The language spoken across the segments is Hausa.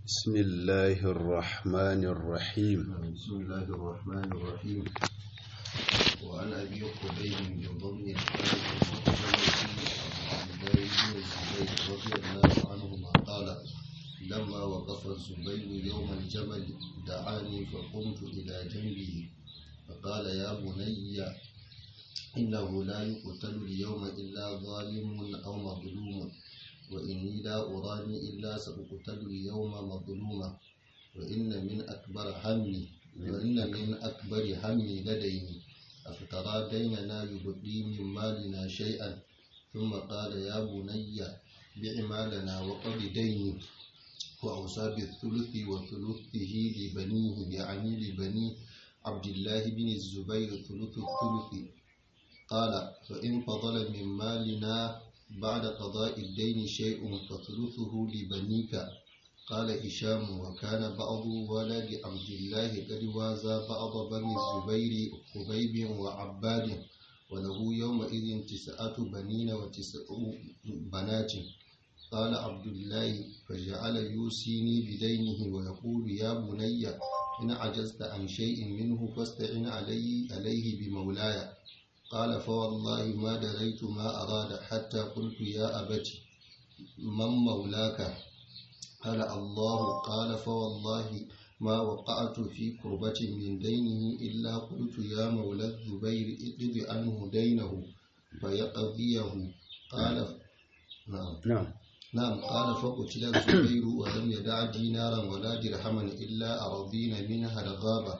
بسم الله الرحمن الرحيم بسم الله الرحمن الرحيم وعن أبي قبيل بن ضمن الحارث المخزومي عبد الله بن الزبير رضي الله عنهما قال لما وقف الزبير يوم الجمل دعاني فقمت إلى جنبه فقال يا بني إنه لا يقتل اليوم إلا ظالم أو مظلوم وإني لا أراني إلا سأقتل اليوم مظلوما وإن من أكبر همي وإن من أكبر همي لديني أفترى ديننا يبقي من مالنا شيئا ثم قال يا بني بع مالنا وقض ديني وأوصى بالثلث وثلثه لبنيه يعني لبني عبد الله بن الزبير ثلث الثلث قال فإن فضل من مالنا بعد قضاء الدين شيء فثلثه لبنيك قال هشام وكان بعض ولد عبد الله قد وازى بعض بني الزبير خبيب وعباد وله يومئذ تسعة بنين وتسع بنات قال عبد الله فجعل يوصيني بدينه ويقول يا بني إن عجزت عن شيء منه فاستعن علي عليه بمولاي قال فوالله ما دريت ما أراد حتى قلت يا أبت من مولاك قال الله قال فوالله ما وقعت في كربة من دينه إلا قلت يا مولى الزبير اقض عنه دينه فيقضيه قال نعم نعم نعم قال فقتل الزبير ولم يدع دينارا ولا درهما إلا أرضين منها الغابة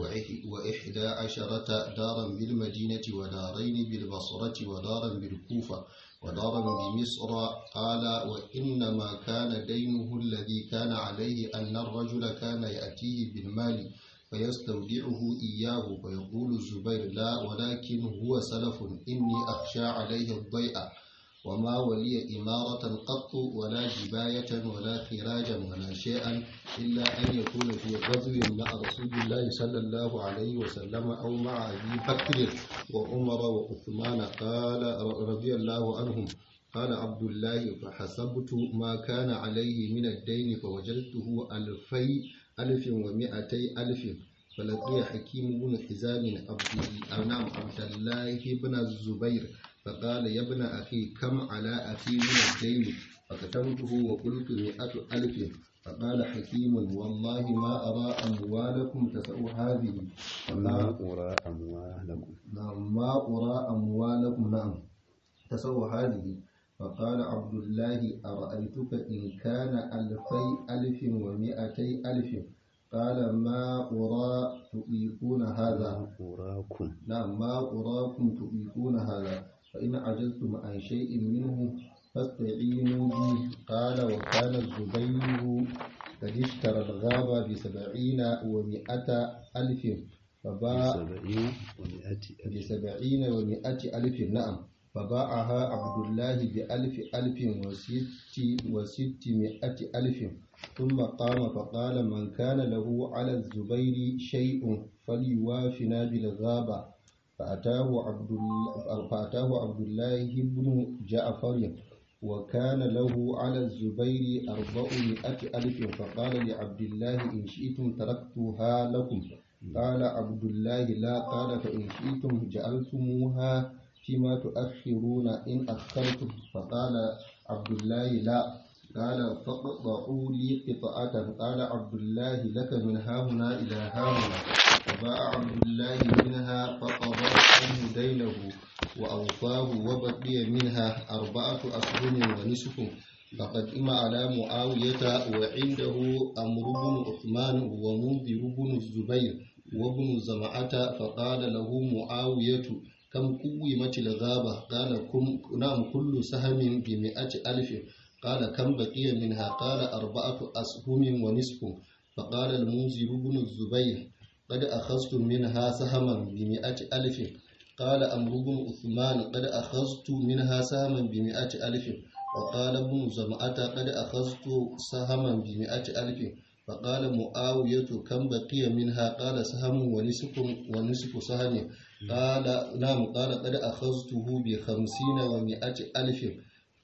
وإحدى عشرة دارا بالمدينة ودارين بالبصرة ودارا بالكوفة ودارا بمصر قال وإنما كان دينه الذي كان عليه أن الرجل كان يأتيه بالمال فيستودعه إياه فيقول الزبير لا ولكن هو سلف إني أخشى عليه الضيء وما ولي إمارة قط ولا جباية ولا خراجا ولا شيئا إلا أن يكون في غزو مع رسول الله صلى الله عليه وسلم أو مع أبي بكر وعمر وعثمان قال رضي الله عنهم قال عبد الله فحسبت ما كان عليه من الدين فوجدته ألفي ألف ومئتي ألف فلقي حكيم بن حزام عبد نعم عبد الله بن الزبير فقال يا ابن أخي كم على أخي من الدين فكتمته وقلت مئة ألف فقال حكيم والله ما أرى أموالكم تسع هذه ما أرى أموالكم نعم ما أرى أموالكم نعم تسع هذه فقال عبد الله أرأيتك إن كان ألفي ألف ومئتي ألف قال ما أرى تطيقون هذا أراكم نعم ما أراكم تطيقون هذا فإن عجزتم عن شيء منه فاستعينوا به قال وكان الزبير قد اشترى الغابة بسبعين ومائة ألف فباع سبعين ومئة ألف بسبعين ومائة ألف نعم فباعها عبد الله بألف ألف وست وستمائة ألف ثم قام فقال من كان له على الزبير شيء فليوافنا بالغابة فأتاه عبد فأتاه عبد الله بن جعفر وكان له على الزبير أربعمائة ألف فقال لعبد الله إن شئتم تركتها لكم قال عبد الله لا قال فإن شئتم جعلتموها فيما تؤخرون إن أخرتم فقال عبد الله لا قال فاقطعوا لي قطعة قال عبد الله لك من هاهنا إلى هاهنا فباع عبد الله منها فقضى عنه دينه وأوفاه وبقي منها أربعة أسهم ونصف فقدم على معاوية وعنده أمر بن عثمان ومنذر بن الزبير وابن زمعة فقال له معاوية كم قومت الغابة قال كم نعم كل سهم بمئة ألف قال كم بقي منها قال أربعة أسهم ونصف فقال المنذر بن الزبير قد أخذت منها سهما بمئة ألف قال أمر بن عثمان قد أخذت منها سهما بمئة ألف وقال ابن زمعة قد أخذت سهما بمئة ألف فقال معاوية كم بقي منها قال سهم ونصف ونصف سهم قال نعم قال قد أخذته بخمسين ومئة ألف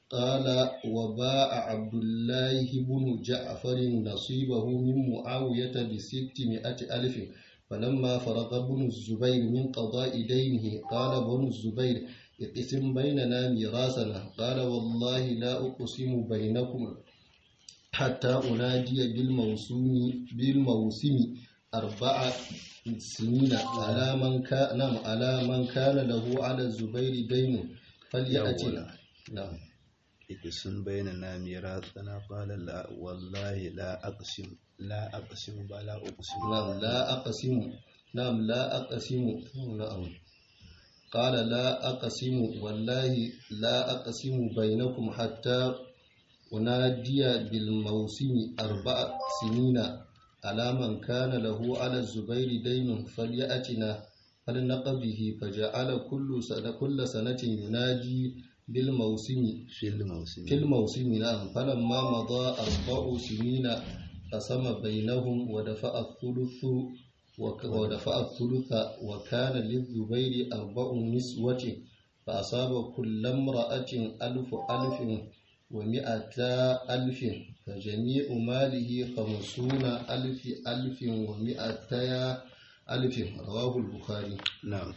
قال وباع عبد الله بن جعفر نصيبه من معاوية بستمائة ألف فلما فرغ ابن الزبير من قضاء دينه قال ابن الزبير اقسم بيننا ميراثنا قال والله لا أقسم بينكم حتى أنادي بالموسم بالموسم أربع سنين على من كان نعم على من كان له على الزبير دين فليأتنا نعم ikisun bayyana na miratsana qala la wallahi la aqsim la aqsim ba la uqsim نعم لا أقسم نعم لا أقسم نعم قال لا أقسم والله لا أقسم بينكم حتى أنادي بالموسم أربع سنين على من كان له على الزبير دين فليأتنا فلنقضه فجعل كل سنة كل سنة يناجي بالموسم fil mawsim في الموسم نعم فلما مضى أربع سنين قسم بينهم ودفع الثلث وك- ودفع الثلث وكان للزبير أربع نسوة فأصاب كل امرأة ألف ألف ومئتا ألف فجميع ماله خمسون ألف ألف ومئتا ألف رواه البخاري نعم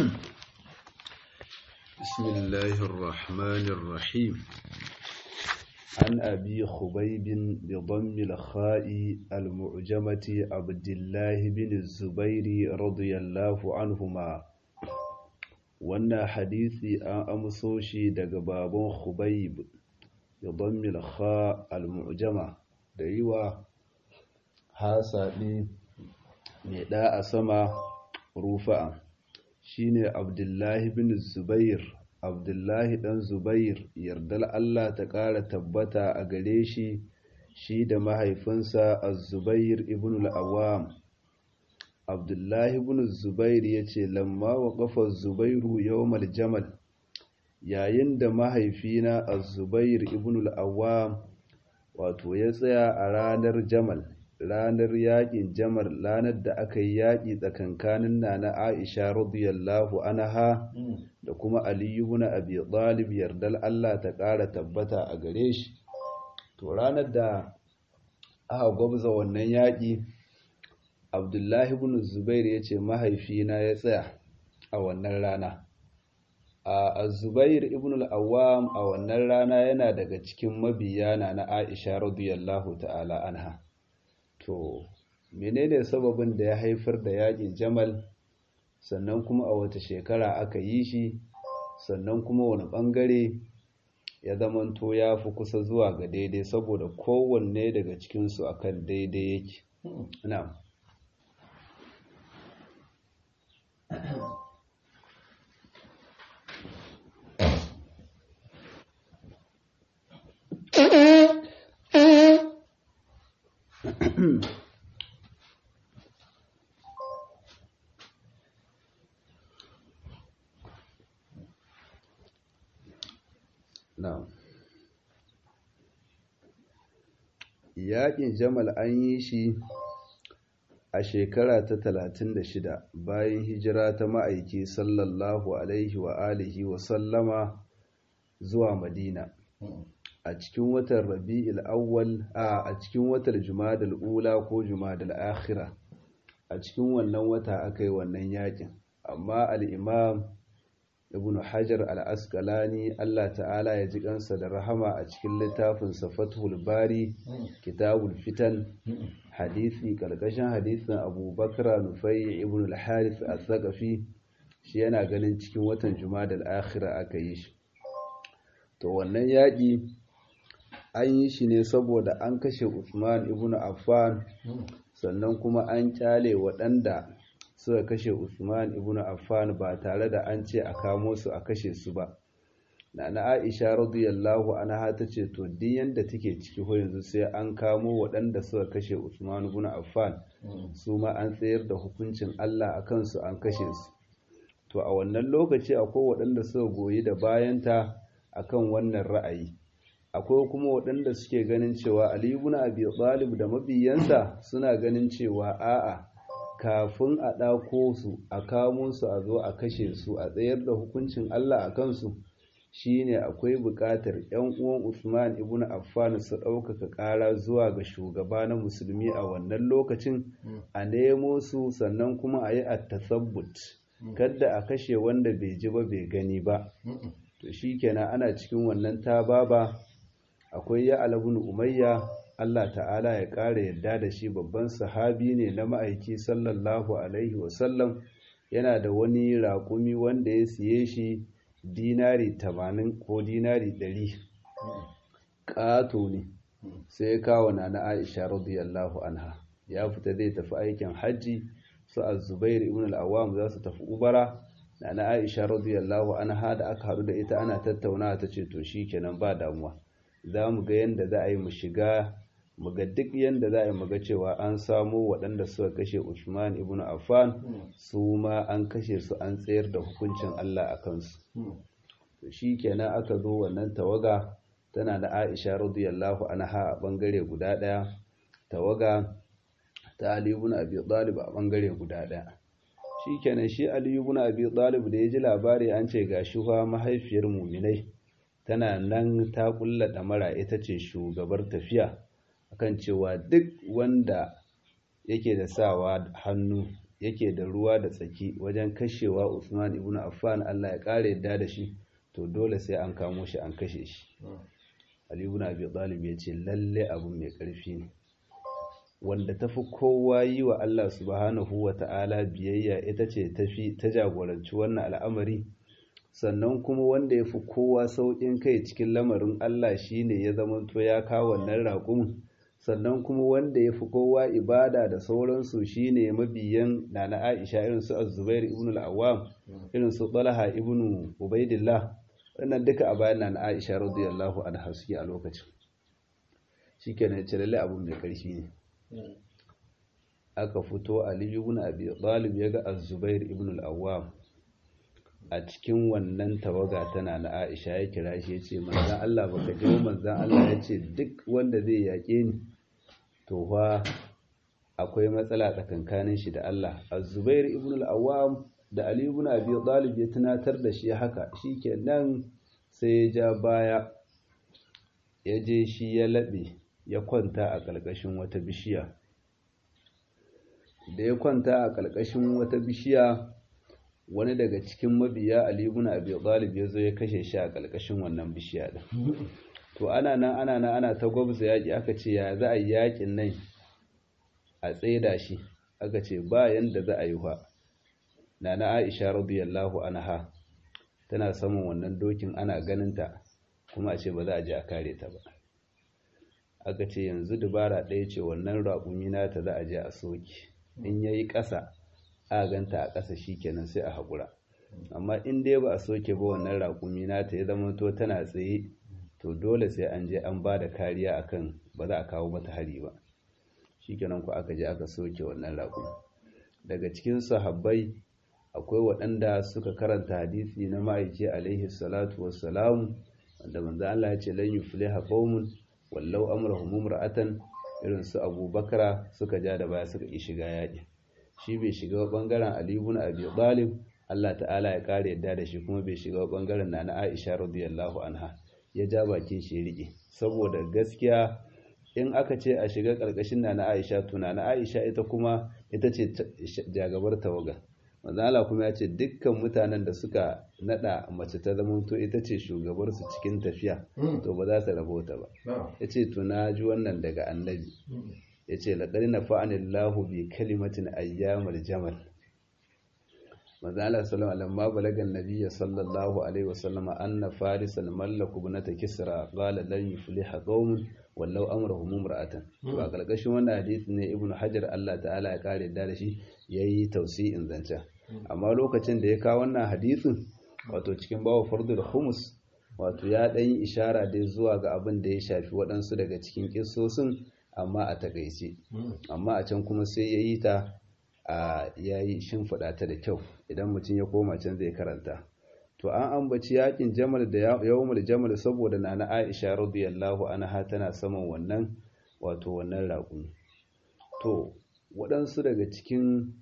بسم الله الرحمن الرحيم عن أبي خبيب بضم الخاء المعجمة عبد الله بن الزبير رضي الله عنهما wannan hadisi an amso shi daga baban Khubayb bi dhammil kha al mu'jama da yiwa hasabi mai da a sama rufa'a shine Abdullahi bin Zubair Abdullahi dan Zubair yardal Allah ta ƙara tabbata a gare shi shi da mahaifinsa Az-Zubair ibn al-Awwam Abdullahi ibn Zubair yace lamma waqafa Az-Zubairu yawmal jamal yayin da mahaifina Az-Zubair ibn al-Awwam wato ya tsaya a ranar Jamal ranar yaƙin Jamal ranar da aka yi yaƙi tsakankanin Nana Aisha radiyallahu anha da kuma Ali ibn Abi Talib yardal Allah ta ƙara tabbata a gare shi to ranar da aka gwabza wannan yaƙi Abdullahi ibn Zubair ya ce mahaifina ya tsaya a wannan rana a Zubair ibn al-Awwam a wannan rana yana daga cikin mabiya na Aisha radiyallahu ta'ala anha to menene sababin da ya haifar da yaƙin Jamal sannan kuma a wata shekara aka yi shi sannan kuma wani ɓangare ya zamanto ya fi kusa zuwa ga daidai saboda kowanne daga cikinsu akan daidai yake na'am Na'am. Yaƙin Jamal an yi shi a shekara ta talatin da shida bayan hijira ta ma'aiki sallallahu alaihi wa alihi wa sallama zuwa Madina. A cikin watan Rabi'il Awwal a a cikin watan Jumadal Ula ko Jumadal Akhira. A cikin wannan wata aka yi wannan yaƙin. Amma al-Imam ibn hajar al-asqalani Allah ta'ala ya ji kansa da rahama a cikin littafin fathul bari kitabul fitan hadisi kalkashin hadisin abubakar nufai ibn al-harith al-thaqafi shi yana ganin cikin watan jumadal akhira aka yi shi to wannan yaƙi an yi shi ne saboda an kashe usman ibn affan sannan kuma an kyale waɗanda suka kashe Usman ibn Affan ba tare da an ce a kamo su a kashe su ba. Nana Aisha radiyallahu anha ta ce to duk yanda take ciki ko yanzu sai an kamo waɗanda suka kashe Usman ibn Affan su ma an tsayar da hukuncin Allah a kansu an kashe su. To a wannan lokaci akwai waɗanda suka goyi da bayanta akan wannan ra'ayi. Akwai kuma waɗanda suke ganin cewa Ali ibn Abi Talib da mabiyansa suna ganin cewa a'a kafin a ɗako su a kamo su a zo a kashe su a tsayar da hukuncin Allah a kansu shine akwai buƙatar ‘yan uwan Usman ibn Affan su ɗaukaka ƙara zuwa ga shugaba na musulmi a wannan lokacin a nemo su sannan kuma a yi attasabbut kadda a kashe wanda bai ji ba bai gani ba to shi kenan ana cikin wannan tababa akwai ya alabun umayya Allah ta'ala ya ƙara yadda da shi babban sahabi ne na ma'aiki sallallahu alaihi wasallam yana da wani raƙumi wanda ya siye shi dinari tamanin ko dinari ɗari ƙato ne sai ya kawo na na aisha radiyallahu anha ya fita zai tafi aikin hajji su azubair ibn al-awwam za su tafi ubara na na aisha radiyallahu anha da aka haɗu da ita ana tattaunawa ta ce to shi kenan ba damuwa za mu ga yadda za a yi mu shiga mu ga duk yadda za a yi mu ga cewa an samo waɗanda suka kashe usman ibn affan su ma an kashe su an tsayar da hukuncin allah a kansu to shi kenan aka zo wannan tawaga tana da aisha radiyallahu anha a bangare guda ɗaya tawaga ta ali ibn abi talib a bangare guda ɗaya shi kenan shi ali ibn abi talib da ya ji labari an ce ga shuha mahaifiyar muminai tana nan ta kulla ɗamara ita ce shugabar tafiya akan cewa duk wanda yake da sawa hannu yake da ruwa da tsaki wajen kashewa Usman ibn Affan Allah ya kare yadda da shi to dole sai an kamo shi an kashe shi Ali ibn Abi Talib ya ce lalle abu mai ƙarfi ne wanda tafi kowa yi wa Allah subhanahu wa ta'ala biyayya ita ce tafi ta jagoranci wannan al'amari sannan kuma wanda ya fi kowa sauƙin kai cikin lamarin Allah shine ya zamanto ya kawo wannan raƙumin sannan kuma wanda ya fi kowa ibada da sauransu shine mabiyan nana Aisha irin su Az-Zubair ibn al-Awwam irin su Talha ibn Ubaidillah wannan duka a bayan nana Aisha radiyallahu anha suke a lokacin shikenan ce lalle abu mai ƙarfi ne aka fito Ali ibn Abi Talib yaga Az-Zubair ibn al-Awwam a cikin wannan tawaga tana na Aisha ya kira shi ya ce manzan Allah baka ji manzan Allah ya ce duk wanda zai yaƙe ni to fa akwai matsala tsakankanin shi da Allah Az-Zubair ibn al-Awwam da Ali ibn Abi Talib ya tunatar da shi haka shikenan sai ya ja baya ya je shi ya laɓe ya kwanta a ƙarƙashin wata bishiya da ya kwanta a ƙarƙashin wata bishiya wani daga cikin mabiya Ali ibn Abi Talib ya zo ya kashe shi a ƙarƙashin wannan bishiya din to ana nan ana nan ana ta gwabza yaƙi aka ce ya za a yi yaƙin nan a tsaida shi aka ce ba yanda za a yi wa nana Aisha radiyallahu anha tana saman wannan dokin ana ganinta kuma a ce ba za a je a kare ta ba aka ce yanzu dubara ɗaya ce wannan raƙumi nata za a je a soke in yayi ƙasa a ganta a ƙasa kenan sai a haƙura amma in dai ba a soke ba wannan raƙumi nata ya zama to tana tsaye to dole sai an je an ba da kariya akan ba za a kawo mata hari ba shikenan ku aka je aka soke wannan raƙumi daga cikin sahabbai akwai waɗanda suka karanta hadisi na ma'aiki alaihi salatu wassalam wanda manzo Allah ya ce lan yufliha qaumun wallau amrahum imra'atan irin su Abubakar suka ja da baya suka yi shiga yaƙi shi bai shiga bangaren Ali ibn Abi Talib Allah ta'ala ya kare yadda da shi kuma bai shiga bangaren Nana Aisha radiyallahu anha ya ja bakin shi rike saboda gaskiya in aka ce a shiga karkashin Nana Aisha to Nana Aisha ita kuma ita ce jagabar tawaga manzo Allah kuma ya ce dukkan mutanen da suka nada mace ta zama to ita ce shugabar su cikin tafiya to ba za su rabota ba yace to na ji wannan daga annabi ya ce laƙari na fa'anillahu bi kalimatin ayyamar jamal mazala salama lamma balagan nabiya sallallahu alaihi wasallama anna farisan mallaku na ta kisra qala lan yufliha qaumun wallau amrahum imra'atan to a karkashin wannan hadisi ne ibnu hajar Allah ta'ala ya kare da shi yayi tausi'in zanta amma lokacin da ya kawo wannan hadisin wato cikin bawo fardul humus wato ya dan yi ishara dai zuwa ga abin da ya shafi waɗansu daga cikin kissosin amma a takaice amma a can kuma sai ya yi ta a ya yi shimfiɗa ta da kyau idan mutum ya koma can zai karanta to an ambaci yakin jamal da yawmul jamal saboda nana aisha radiyallahu anha tana saman wannan wato wannan raƙumi to waɗansu daga cikin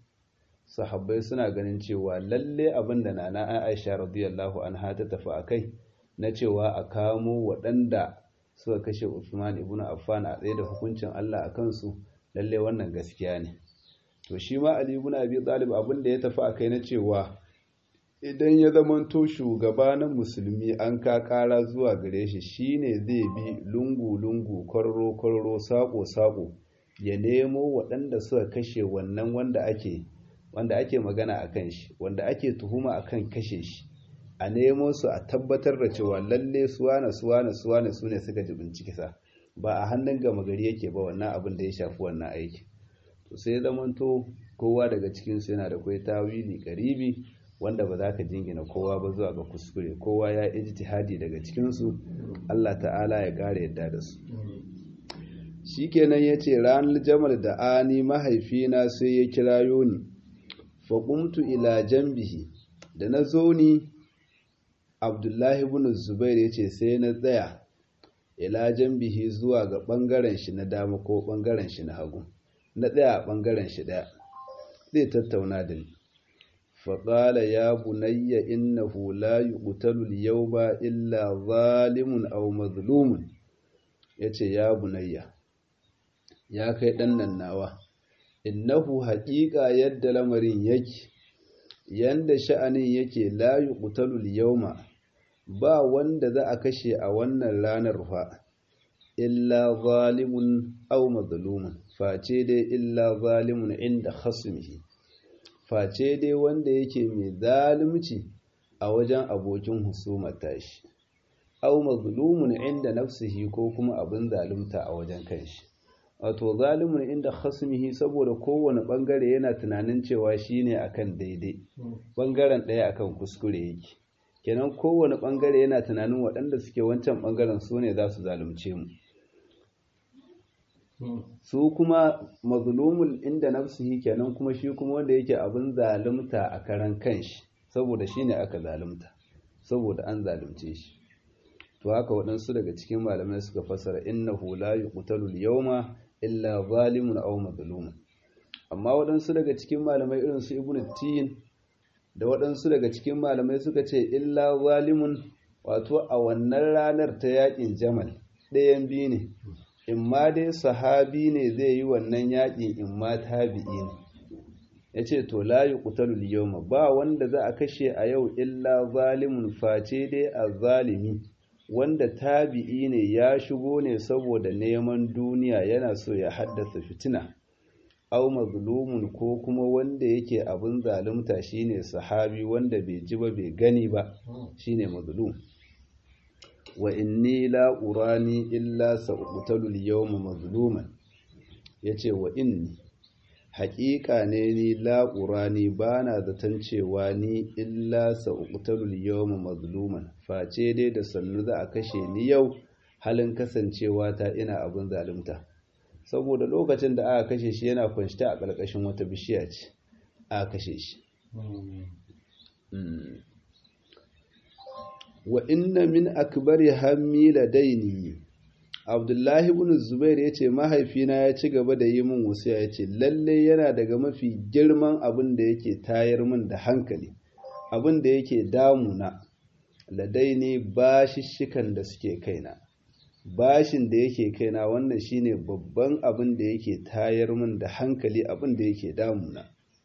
sahabbai suna ganin cewa lalle abin da nana aisha radiyallahu anha ta tafi a kai na cewa a kamo waɗanda suka kashe Usman ibn Affan a tsaye da hukuncin Allah a kansu lalle wannan gaskiya ne to shi ma Ali ibn Abi Talib abin da ya tafi akai na cewa idan ya zamanto shugaba na musulmi an ka kara zuwa gare shi shine zai bi lungu-lungu kwarro-kwarro sako-sako ya nemo waɗanda suka kashe wannan wanda ake wanda ake magana a kan shi wanda ake tuhuma a kan kashe shi a nemo su a tabbatar da cewa lalle suwana suwana suwana su ne suka ji bincikisa ba a hannun gama gari yake ba wannan abin da ya shafi wannan aiki to sai zamanto kowa daga cikinsu yana da kwai tawili karibi wanda ba za ka jingina kowa ba zuwa ga kuskure kowa ya ijtihadi daga cikinsu Allah ta'ala ya kare yadda da su shikenan ya ce ranar jamal da ani mahaifina sai ya kirayo ni faƙumtu ila jambihi da na zo ni abdullahi ibn zubair ya ce sai na tsaya ila jambihi zuwa ga ɓangaren shi na dama ko ɓangaren shi na hagu na tsaya a ɓangaren shi ɗaya zai tattauna da ni faƙala ya bunayya innahu la yuqtalu al-yawma illa zalimun aw mazlumun yace ya bunayya ya kai ɗan nan nawa innahu haƙiƙa yadda lamarin yake yanda sha'anin yake la yuqtalu al-yawma ba wanda za a kashe a wannan ranar fa illa zalimun aw mazlumun face dai illa zalimun inda khasmihi face dai wanda yake mai zalunci a wajen abokin husumar tashi aw mazlumun inda nafsihi ko kuma abin zalunta a wajen kanshi wato zalimun inda khasmihi saboda kowane bangare yana tunanin cewa shine akan daidai bangaren ɗaya akan kuskure yake kenan kowane bangare yana tunanin waɗanda suke wancan bangaren su ne za su zalunce mu su kuma mazlumul inda nafsihi kenan kuma shi kuma wanda yake abin zalunta a karan kanshi saboda shine aka zalunta saboda an zalunce shi to haka waɗansu daga cikin malamai suka fasara innahu la yuqtalu al-yawma illa zalimun aw mazlumun amma waɗansu daga cikin malamai irin su ibnu tin da waɗansu daga cikin malamai suka ce illa zalimun wato a wannan ranar ta yakin jamal ɗayan biyu ne in ma dai sahabi ne zai yi wannan yaƙi in ma tabi'i ne ya ce to la yi ƙutalul yau ba wanda za a kashe a yau illa zalimun face dai a zalimi wanda tabi'i ne ya shigo ne saboda neman duniya yana so ya haddasa fitina au mazlumun ko kuma wanda yake abin zalunta shine sahabi wanda bai ji ba bai gani ba shine mazlum wa inni la urani illa sa'qtalu al-yawma mazluman yace wa inni haƙiƙa ne ni la urani bana zaton cewa ni illa sa'qtalu al-yawma mazluman face dai da sannu za a kashe ni yau halin kasancewa ta ina abin zalunta saboda lokacin da aka kashe shi yana kwanshita a ƙarƙashin wata bishiya ce aka kashe shi wa inna min akbari hammi ladaini abdullahi ibn zubair ya ce mahaifina ya ci gaba da yi min wasiya ya ce lalle yana daga mafi girman abin da yake tayar min da hankali abin da yake damuna ladaini bashishikan da suke kaina bashin da yake kaina wannan shine babban abin da yake tayar min da hankali abin da yake damuna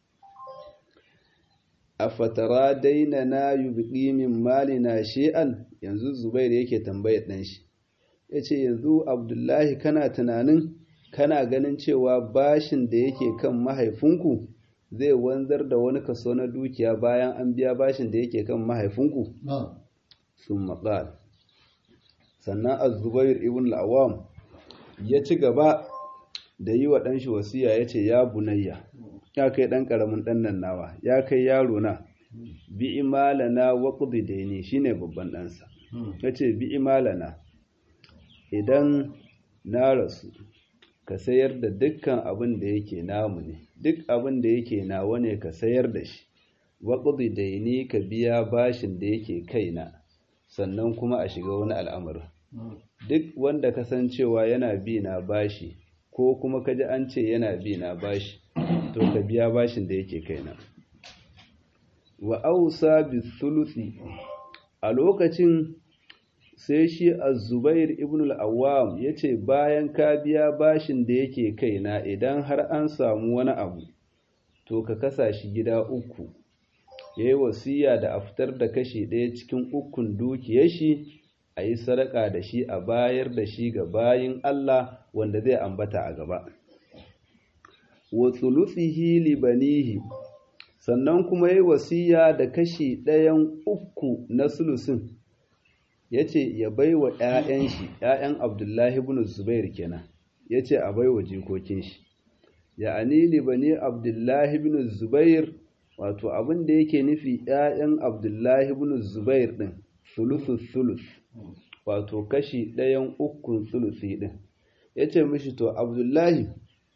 a fatara daina na yubqi min malina shi'an yanzu zubair yake tambayar dan shi yace yanzu abdullahi kana tunanin kana ganin cewa bashin da yake kan mahaifinku zai wanzar da wani kaso na dukiya bayan an biya bashin da yake kan mahaifinku sun maƙal sannan azubair ibn al'awam ya ci gaba da yi wa ɗanshi wasiya ya ce ya bunayya ya kai ɗan ƙaramin ɗan nan nawa ya kai yaro na bi imalana wa daini shine babban ɗansa ya ce bi imalana idan na rasu ka sayar da dukkan abin da yake namu ne duk abin da yake nawa ne ka sayar da shi wa daini ka biya bashin da yake kaina sannan kuma a shiga wani al'amari duk wanda kasancewa yana bi na bashi ko kuma kaji an ce yana bi na bashi to ka biya bashin da yake kaina wa ausa bi thuluthi a lokacin sai shi az-zubair ibn al-awwam yace bayan ka biya bashin da yake kaina idan har an samu wani abu to ka kasa shi gida uku yayi wasiya da a fitar da kashi ɗaya cikin ukun dukiyar shi a yi sadaka da shi a bayar da shi ga bayin Allah wanda zai ambata a gaba wa thuluthihi li banihi sannan kuma yi wasiya da kashi ɗayan uku na sulusin ya ce ya bai wa ‘ya'yan shi ‘ya'yan abdullahi bin zubair kenan ya ce a bai wa jikokin shi ya anili bani abdullahi bin zubair wato abin da yake nufi ‘ya'yan abdullahi bin zubair ɗin sulusus sulus wato kashi ɗayan ukun sulusi ɗin ya ce mishi to abdullahi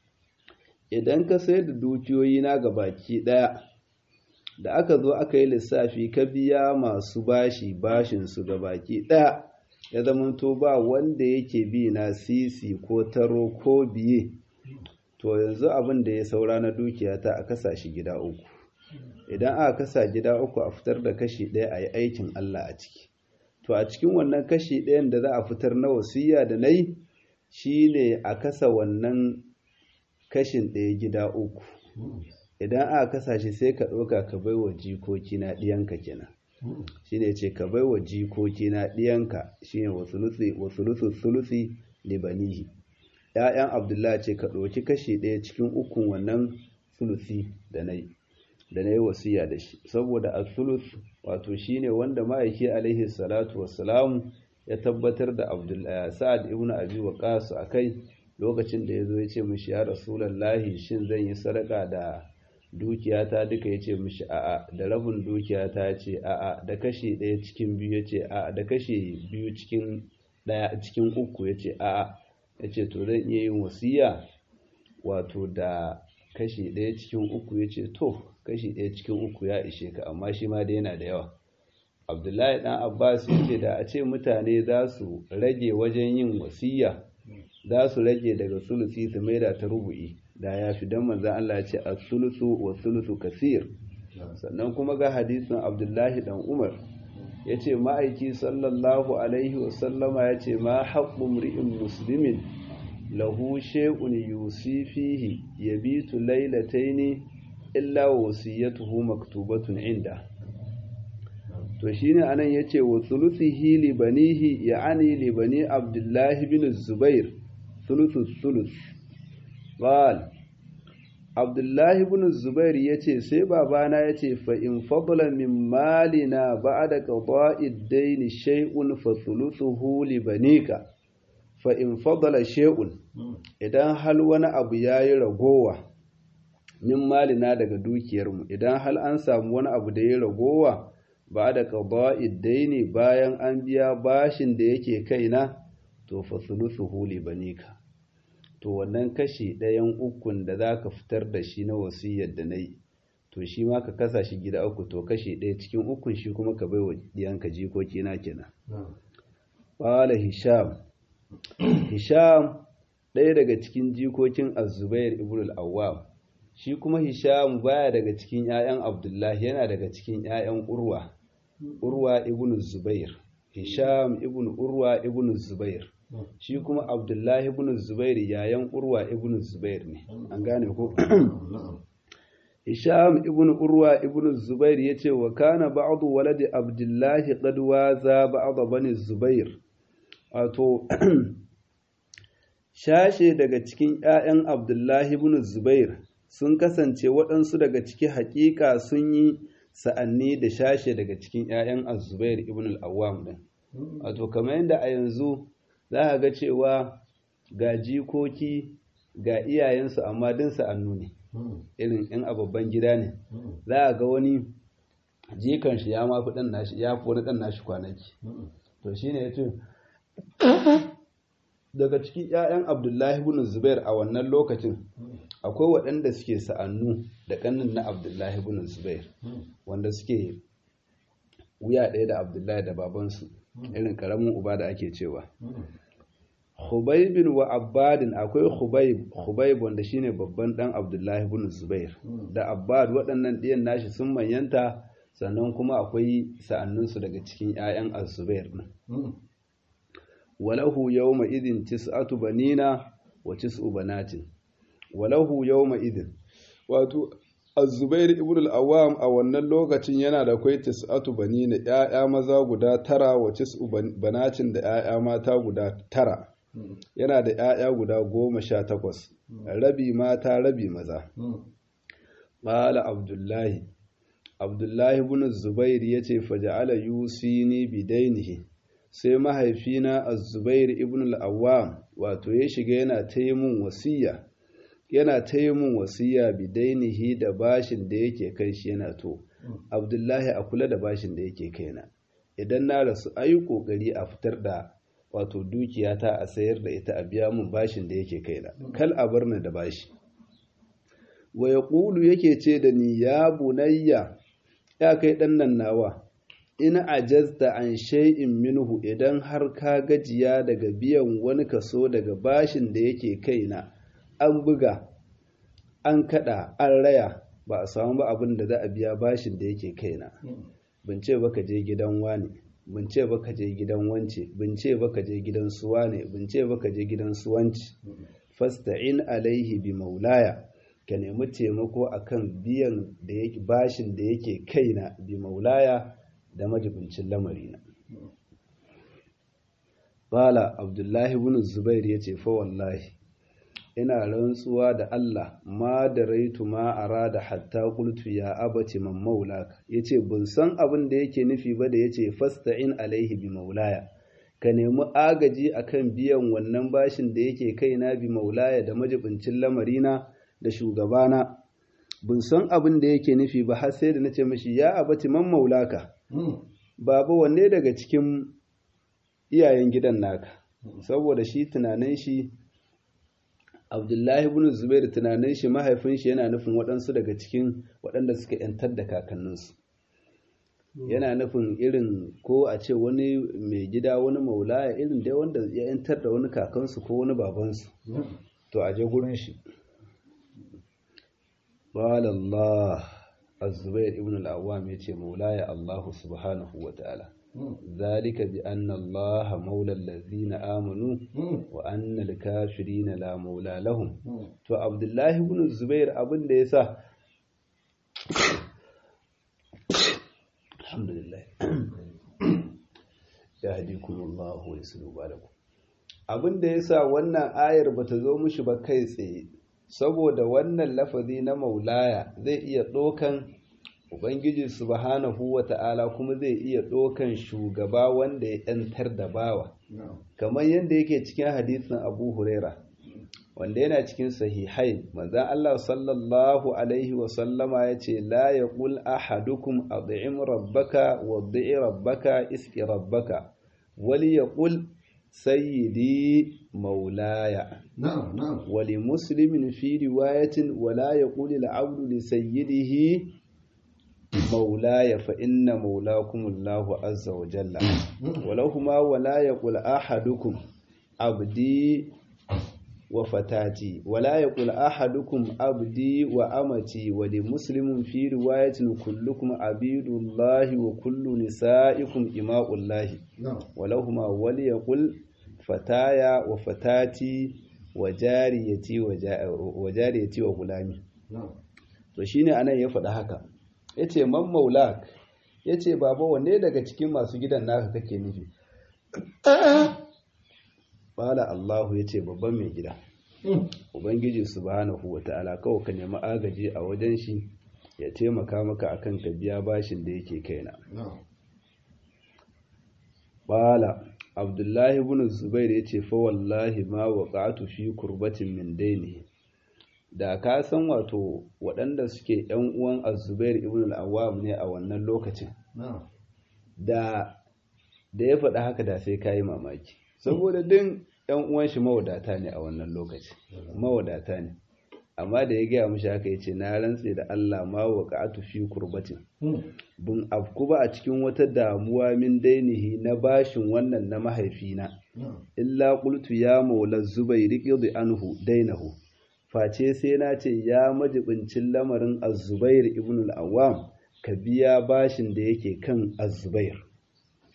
idan ka sayar da dukiyoyi na ga baki ɗaya da aka zo aka yi lissafi ka biya masu bashi bashinsu ga baki ɗaya ya zamanto ba wanda yake bi na sisi ko taro ko biye to yanzu abin da ya saura na dukiyata a kasa shi gida uku idan aka kasa gida uku a fitar da kashi ɗaya a yi aikin Allah a ciki to a cikin wannan kashi ɗayan da za a fitar na wasiya da na yi shi ne a kasa wannan kashin ɗaya gida uku idan aka kasa shi sai ka ɗauka ka bai wa jikoki na ɗiyanka kenan shi ne ce ka bai wa jikoki na ɗiyanka shi ne wasu sulusi libanihi ‘ya'yan abdullahi ce ka ɗauki kashi ɗaya cikin ukun wannan sulusi da na yi da na yi wasiya da shi saboda a sulus wato shi ne wanda ma'aiki alaihi salatu wassalamu ya tabbatar da sa'ad ibn abi waqas a kai lokacin da ya zo ya ce mishi ya rasulallahi shin zan yi sadaka da dukiyata duka ya ce mishi a'a da rabin dukiyata ya ce a'a da kashi ɗaya cikin biyu ya ce a'a da kashi biyu cikin ɗaya cikin uku ya ce a'a ya ce to zan iya yin wasiya wato da kashi ɗaya cikin uku ya ce to kashi ɗaya cikin uku ya ishe ka amma shi ma da yana da yawa abdullahi ɗan abbas ya ce da a ce mutane za su rage wajen yin wasiya za su rage daga sulusi su maida ta rubu'i da ya fi don manzan Allah ya ce a sulusu wa sulusu kasir sannan kuma ga hadisin abdullahi dan umar ya ce ma'aiki sallallahu alaihi wasallama ya ce ma haƙƙun ri'in musulmin lahu shay'un yusi fihi yabitu lailataini illa wasiyatuhu maktubatun inda to shine anan yace wa thuluthihi li banihi ya'ani li bani abdullahi bin zubair thuluthu thuluth qal abdullahi bin zubair yace sai babana yace fa in fadla min malina ba'da qada'i ad-dayn shay'un fa thuluthuhu li banika fa in fadala shay'un idan hal wani abu yayi ragowa min malina daga dukiyarmu idan hal an samu wani abu da ya ragowa ba da qada'id daini bayan an biya bashin da yake kaina to fa sulusuhu li banika to wannan kashi ɗayan ukun da zaka fitar da shi na wasiyar da nayi to shi ma ka kasa shi gida uku to kashi ɗaya cikin ukun shi kuma ka bai wa diyanka jikoki na kenan qala hisham hisham ɗaya daga cikin jikokin az-zubair ibn al-awwam shi kuma hisham baya daga cikin 'ya'yan abdullahi yana daga cikin 'ya'yan urwa urwa ibn zubair hisham ibn urwa ibn zubair shi kuma abdullahi ibn zubair yayan urwa ibn zubair ne an gane ko hisham ibn urwa ibn zubair yace wa kana ba'du waladi abdullahi qad waza ba'd bani zubair wato shashe daga cikin 'ya'yan abdullahi ibn zubair sun kasance waɗansu daga ciki haƙiƙa sun yi sa'anni da shashe daga cikin 'ya'yan azubair ibn al'awam ɗin wato kamar yadda a yanzu za a ga cewa ga jikoki ga iyayensu amma din sa'annu ne irin in a babban gida ne za a ga wani jikan shi ya mafi ɗan nashi ya fi wani ɗan nashi kwanaki to shine ya ce daga cikin 'ya'yan abdullahi ibn zubair a wannan lokacin akwai waɗanda suke sa'annu da ƙannin na abdullahi ibn zubair wanda suke wuya ɗaya da abdullahi da babansu irin ƙaramin uba da ake cewa Hubaibin wa Abbadin akwai Hubaib Hubaib wanda shine babban ɗan Abdullahi ibn Zubair da Abbad waɗannan ɗiyan nashi sun manyanta sannan kuma akwai sa'annunsu daga cikin 'ya'yan Az-Zubair ɗin walahu yawma idin tis'atu banina wa tis'u banatin walahu yawma idin wato Az-Zubair ibn al-Awwam a wannan lokacin yana da kwai tis'atu banina ƴaƴa maza guda tara wa tis'u banatin da ƴaƴa mata guda tara yana da ƴaƴa guda goma sha takwas rabi mata rabi maza qala abdullahi abdullahi ibn zubair yace faja'ala yusini bidainihi sai mahaifina az-zubair ibn al-awwam wato ya shiga yana ta yi mun wasiya yana ta yi mun wasiya bidainihi da bashin da yake kai shi yana to abdullahi a kula da bashin da yake kaina idan na rasu ayi kokari a fitar da wato dukiyata a sayar da ita a biya mun bashin da yake kaina kal a bar ni da bashi wa yaqulu yake ce da ni ya bunayya ya kai dan nan nawa in ajazta an shay'in minhu idan har ka gajiya daga biyan wani kaso daga bashin da yake kaina an buga an kada an raya ba a samu ba abin da za a biya bashin da yake kaina bin ce ba ka je gidan wani bin ce ba ka je gidan wance bin ce ba ka je gidan suwa ne bin ce ba ka je gidan suwanci fasta'in alaihi bi maulaya ka nemi taimako akan biyan da yake bashin da yake kaina bi maulaya da majibincin lamarina Bala Abdullahi ibn Zubair yace fa wallahi ina rantsuwa da Allah ma da raitu ma arada hatta qultu ya abati man maulaka yace ban san abin da yake nufi ba da yace fasta'in alaihi bi maulaya ka nemi agaji akan biyan wannan bashin da yake kaina bi maulaya da majibincin lamarina da shugabana ban san abin da yake nufi ba har sai da nace mishi ya abati man maulaka baba wanne daga cikin iyayen gidan naka saboda shi tunanin shi abdullahi ibn zubair tunanin shi mahaifin shi yana nufin waɗansu daga cikin waɗanda suka yantar da kakanninsu yana nufin irin ko a ce wani mai gida wani maulaya irin dai wanda ya yantar da wani kakansu ko wani babansu to a je gurin shi Allah az-zubair ibn al-awwam yace maulaya Allah subhanahu wa ta'ala ذلك بأن الله مولى الذين آمنوا وأن الكافرين لا مولى لهم تو عبد الله بن الزبير abin da yasa alhamdulillah yahdikumullahu wa yuslihu balakum abin da yasa wannan ayar bata zo mishi ba kai tsaye saboda wannan lafazi na maulaya zai iya ɗaukan Ubangiji subhanahu wa ta'ala kuma zai iya ɗaukan shugaba wanda ya ‘yantar da bawa, kamar yadda yake cikin hadisin Abu Huraira, wanda yana cikin sahihai, manzan Allah sallallahu Alaihi wasallama ya ce, La ya ƙul ahadukum a rabbaka wa rabbaka iski rabbaka, wali ya ƙul sayyidi maulaya. Wali muslimin fi riwayatin wala ya ƙuli la'abdu li sayyidihi مولاي فإن مولاكم الله عز وجل ولهما ولا يقول أحدكم عبدي وفتاتي ولا يقول أحدكم عبدي وأمتي ولمسلم في رواية كلكم عبيد الله وكل نسائكم إماء الله ولهما وليقول فتايا وفتاتي وجاريتي وجاريتي وغلامي to shine anan ya faɗi haka ya ce man maulak ya ce baba wanne daga cikin masu gidan naka kake nufi bala allahu ya ce babban mai gida ubangiji subhanahu wa ta'ala kawai ka nemi agaji a wajen shi ya taimaka maka akan ka biya bashin da yake kaina bala abdullahi ibn zubair ya ce fa wallahi ma waqa'tu fi kurbatin min dainihi da ka san wato waɗanda suke ‘yan uwan azubair ibn al'awam ne a wannan lokacin da da ya faɗa haka da sai ka yi mamaki saboda din ‘yan uwan shi mawadata ne a wannan lokacin mawadata ne amma da ya gaya mashi haka ya ce na rantse da Allah ma wa ka'atu fi kurbatin bun afku ba a cikin wata damuwa min dainihi na bashin wannan na mahaifina illa qultu ya maula zubairi qidi anhu dainahu face sai na ce ya majibincin lamarin azubair ibn al-awwam ka biya bashin da yake kan azubair fa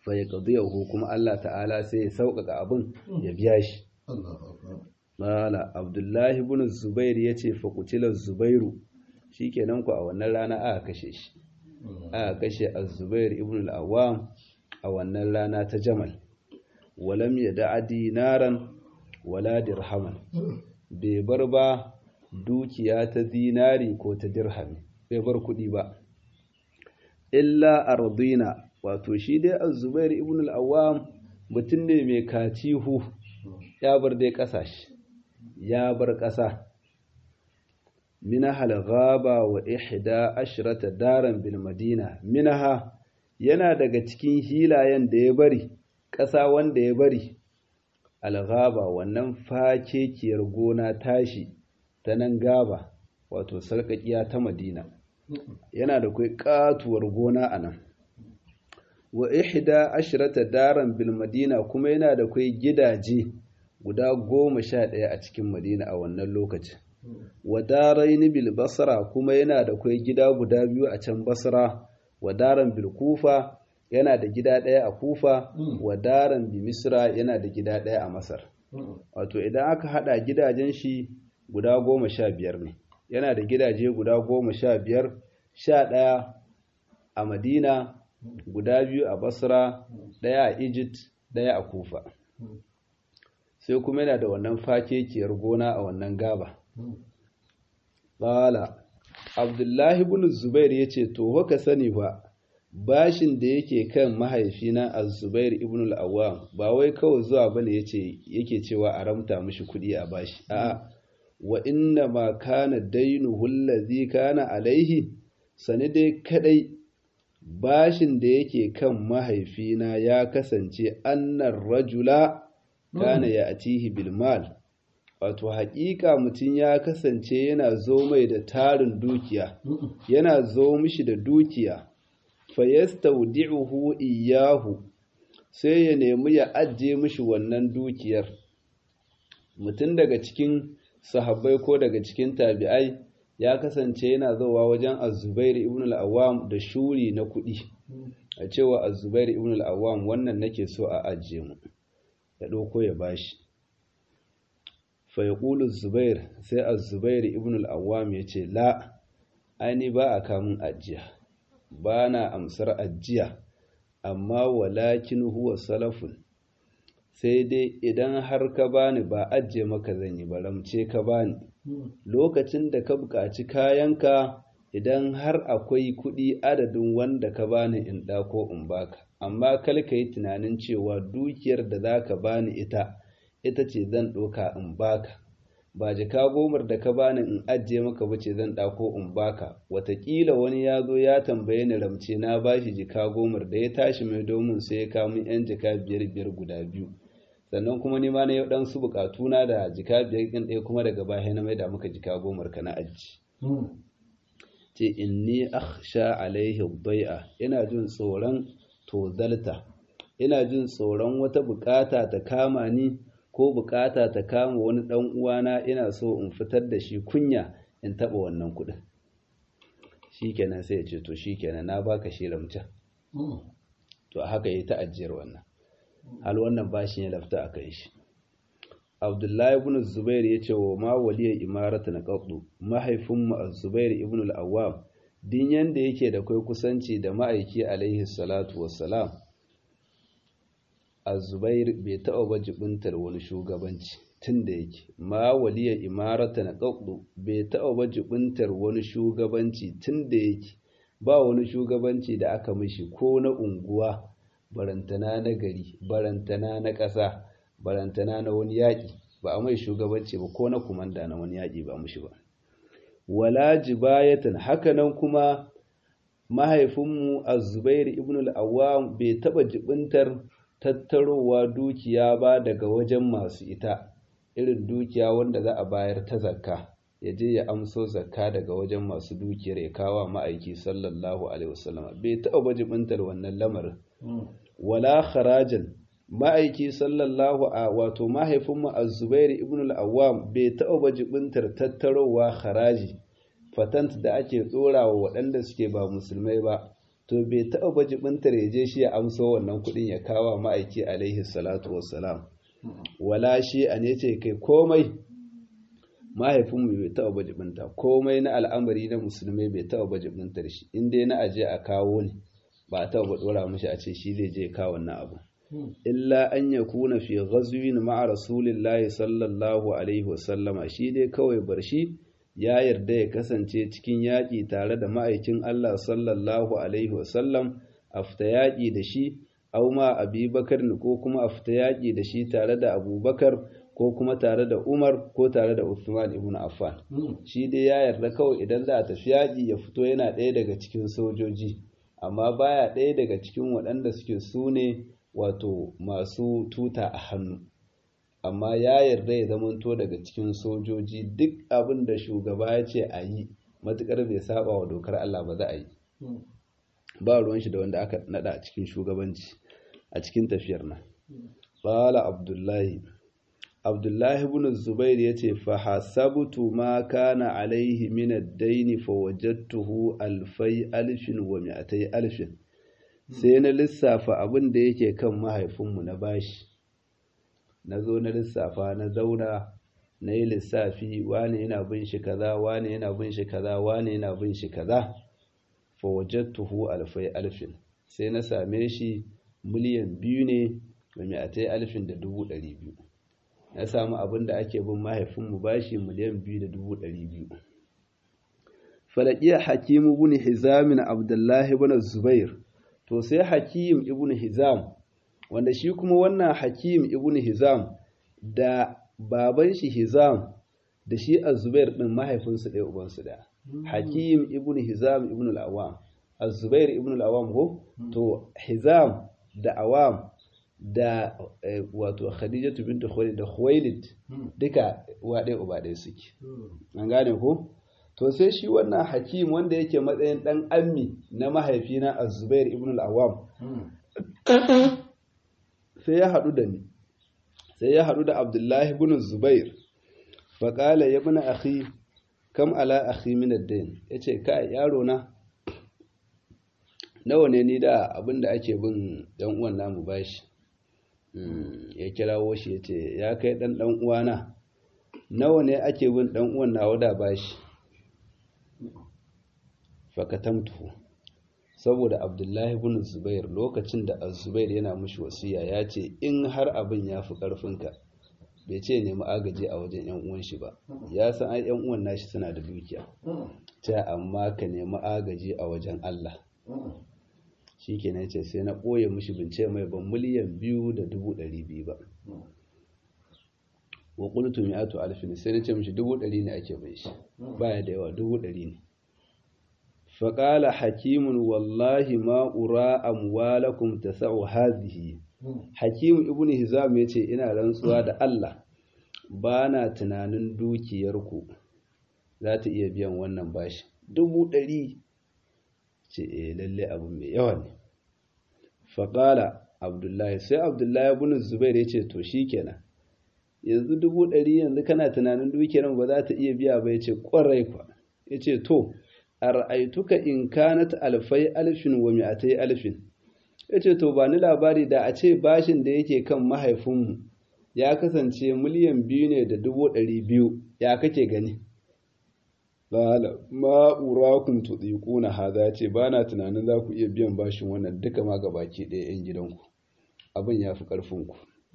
fa yaqdiyahu kuma Allah ta'ala sai ya sauƙaƙa abin ya biya shi Mala Abdullahi ibn Zubair yace fa qutila Zubairu shikenan ku a wannan rana aka kashe shi aka kashe Az-Zubair ibn al-Awwam a wannan rana ta Jamal walam yada'a dinaran wala dirhaman bai bar ba dukiya ta dinari ko ta dirhami bai bar kuɗi ba illa ardina wato shi dai Az-Zubair ibn al-Awwam mutum ne mai katihu ya bar dai ƙasashe ya bar ƙasa minaha al-ghaba wa ihda ashrata daran bil madina minaha yana daga cikin hilayen da ya bari ƙasa wanda ya bari al-ghaba wannan fakekiyar gona tashi ta nan gaba wato sarƙaƙiya ta madina yana da kai katuwar gona a nan wa ihda ashrata daran bil madina kuma yana da kai gidaje guda goma sha ɗaya a cikin madina a wannan lokacin wa daraini bil basra kuma yana da kai gida guda biyu a can basra wa daran bil kufa yana da gida ɗaya a kufa wa daran bi misra yana da gida ɗaya a masar wato idan aka haɗa gidajen shi guda goma sha biyar ne yana da gidaje guda goma sha biyar sha ɗaya a madina guda biyu a basra ɗaya a egypt ɗaya a kufa sai kuma yana da wannan fakekiyar gona a wannan gaba ƙala abdullahi bin zubair ya ce to haka sani ba bashin da yake kan mahaifina a zubair ibn al'awam ba wai kawai zuwa bane yake cewa a ramta mishi kuɗi a bashi a'a wa inna ma kana dainuhu allazi kana alaihi sani dai kadai bashin da yake kan mahaifina ya kasance annar rajula kana ya atihi bil mal wato haƙiƙa mutum ya kasance yana zo mai da tarin dukiya yana zo mishi da dukiya fayastaudi'uhu iyahu sai ya nemi ya ajiye mishi wannan dukiyar mutum daga cikin sahabbai ko daga cikin tabi'ai ya kasance yana zowa wajen azubair ibn al-awwam da shuri na kuɗi a cewa azubair ibn al-awwam wannan nake so a ajiye mu ya ɗauko ya bashi fa yaqulu zubair sai azubair ibn al-awwam ya ce la aini ba a kamun ajiya ba na amsar ajiya amma walakin huwa salafun sai dai idan har ka bani ba ajiye maka zan yi ba ramce ka bani lokacin da ka buƙaci kayanka idan har akwai kuɗi adadin wanda ka bani in ɗako in baka amma kal ka yi tunanin cewa dukiyar da za ka bani ita ita ce zan ɗauka in baka ba jika gomar da ka bani in ajiye maka ba ce zan ɗako in baka watakila wani ya zo ya tambaye ni ramce na bashi jika gomar da ya tashi mai domin sai ya kawo yan jika biyar biyar guda biyu sannan kuma ni ma na yau dan su bukatuna da jika biyar ɗin ɗaya kuma daga baya na maida maka jika gomar ka na aji ce inni akhsha alaihi bai'a ina jin tsoron tozalta ina jin tsoron wata bukata ta kama ni ko bukata ta kama wani dan uwana ina so in fitar da shi kunya in taba wannan kuɗin shikenan sai ya ce to shikenan na baka shi ramta to haka yi ta ajiyar wannan hal wannan bashin ya lafta a kai shi abdullahi ibn zubair ya ce wa ma waliyar imarata na ƙaɗu mahaifinmu a zubair ibn al'awam din yanda yake da kai kusanci da ma'aiki alaihi salatu wassalam a zubair bai taɓa ba jibintar wani shugabanci tun da yake ma waliyar imarata na ƙaɗu bai taɓa ba jibintar wani shugabanci tun da yake ba wani shugabanci da aka mishi ko na unguwa barantana na gari barantana na ƙasa barantana na wani yaƙi ba a mai shugabanci ba ko na kumanda na wani yaƙi ba mushi ba wala jibayatan hakanan kuma mahaifinmu az-zubair ibn al-awwam bai taba jibintar tattarowa dukiya ba daga wajen masu ita irin dukiya wanda za a bayar ta zakka ya je ya amso zakka daga wajen masu dukiyar ya kawo ma'aiki sallallahu alaihi wasallam bai taba jibintar wannan lamarin wala kharajan ma'aiki sallallahu a wato mahaifinmu az-zubair ibn al-awwam bai taɓa bajibintar tattarowa haraji fatant da ake tsorawa waɗanda suke ba musulmai ba to bai taɓa ba jibintar ya je shi ya amso wannan kuɗin ya kawo ma'aiki alaihi salatu wassalam wala shi a ne ce kai komai mahaifinmu bai taɓa ba jibinta komai na al'amari na musulmai bai taɓa ba jibintar shi in dai na aje a kawo ne ba a taɓa ba ɗora mashi a ce shi zai je kawo wannan abu illa an ya kuna fi ghazwin ma'a rasulillahi sallallahu alaihi wasallama shi dai kawai bar shi ya yarda ya kasance cikin yaƙi tare da ma'aikin Allah sallallahu alaihi wasallam a fita yaƙi da shi au ma abubakar ko kuma a fita yaƙi da shi tare da abubakar ko kuma tare da umar ko tare da Uthman ibn affan shi dai ya yarda kawai idan za a tafi yaƙi ya fito yana ɗaya daga cikin sojoji amma baya ɗaya daga cikin waɗanda suke su ne wato masu tuta a hannu amma ya yarda ya zamanto daga cikin sojoji duk abin da shugaba ya ce a yi matuƙar bai saba wa dokar Allah ba za a yi ba ruwan shi da wanda aka nada a cikin shugabanci a cikin tafiyar nan qala abdullahi abdullahi ibn zubair yace fa hasabtu ma kana alaihi min ad-dayn fa wajadtuhu alfai alfin wa mi'atay alfin sai na lissafa abin da yake kan mahaifinmu na bashi na zo na lissafa na zauna na yi lissafi wane yana bin shi kaza wane yana bin shi kaza wane yana bin shi kaza fa wajadtuhu alfai alfin sai na same shi miliyan biyu ne da mi'atai alfin da dubu ɗari biyu na samu abin da ake bin mahaifinmu bashi miliyan biyu da dubu ɗari biyu falakiya hakimu ibn hizam abdullahi ibn zubair to sai hakim ibn hizam wanda shi kuma wannan hakim ibn hizam da baban shi hizam da shi az-zubair din mahaifinsu ɗaya ubansu da hakim ibn hizam ibn al-awam az-zubair ibn al-awam ko to hizam da awam da wato khadijatu bint khuwailid da khuwailid duka uwa ɗaya uba ɗaya suke an gane ko to sai shi wannan hakim wanda yake matsayin dan ammi na mahaifina az-zubair ibn al-awam sai ya haɗu da ni sai ya haɗu da abdullahi ibn zubair faƙala ya bi akhi kam ala akhi min ad-dain yace kai yaro na nawa ne ni da abin da ake bin dan uwan namu bashi ya kirawo shi yace ya kai dan dan uwana nawa ne ake bin dan uwan nawa da bashi fakatamtu saboda abdullahi ibn zubair lokacin da az-zubair yana mushi wasiya ya ce in har abin ya fi ƙarfinka bai ce nemi agaji a wajen yan uwan shi ba ya san ai yan uwan nashi suna da dukiya ta amma ka nemi agaji a wajen Allah shikenan ce sai na ɓoye mushi bince mai ban miliyan biyu da dubu ɗari biyu ba wa qultu mi'atu alfin sai na ce mishi dubu ɗari ne ake bai shi baya da yawa dubu ɗari ne فقال حكيم والله ما أرى أموالكم تسع هذه حكيم ابن هزام yace ina rantsuwa da Allah bana tunanin dukiyarku za ta iya biyan wannan bashi dubu ɗari ce eh lalle abu mai yawa ne faƙala abdullahi sai abdullahi ibn zubair ya ce to shikenan yanzu dubu ɗari yanzu kana tunanin dukiyar ba za ta iya biya ba ya ce ƙwarai kwa ya ce to a ra'aituka in kanat alfai alfin wa mi'atai alfin ya ce to ba ni labari da a ce bashin da yake kan mahaifinmu ya kasance miliyan biyu ne da dubu ɗari biyu ya kake gani Bala, ma'urakun tuɗiƙu na haza ce ba na tunanin za ku iya biyan bashin wannan duka ma baki ɗaya 'yan gidanku abin ya fi ƙarfinku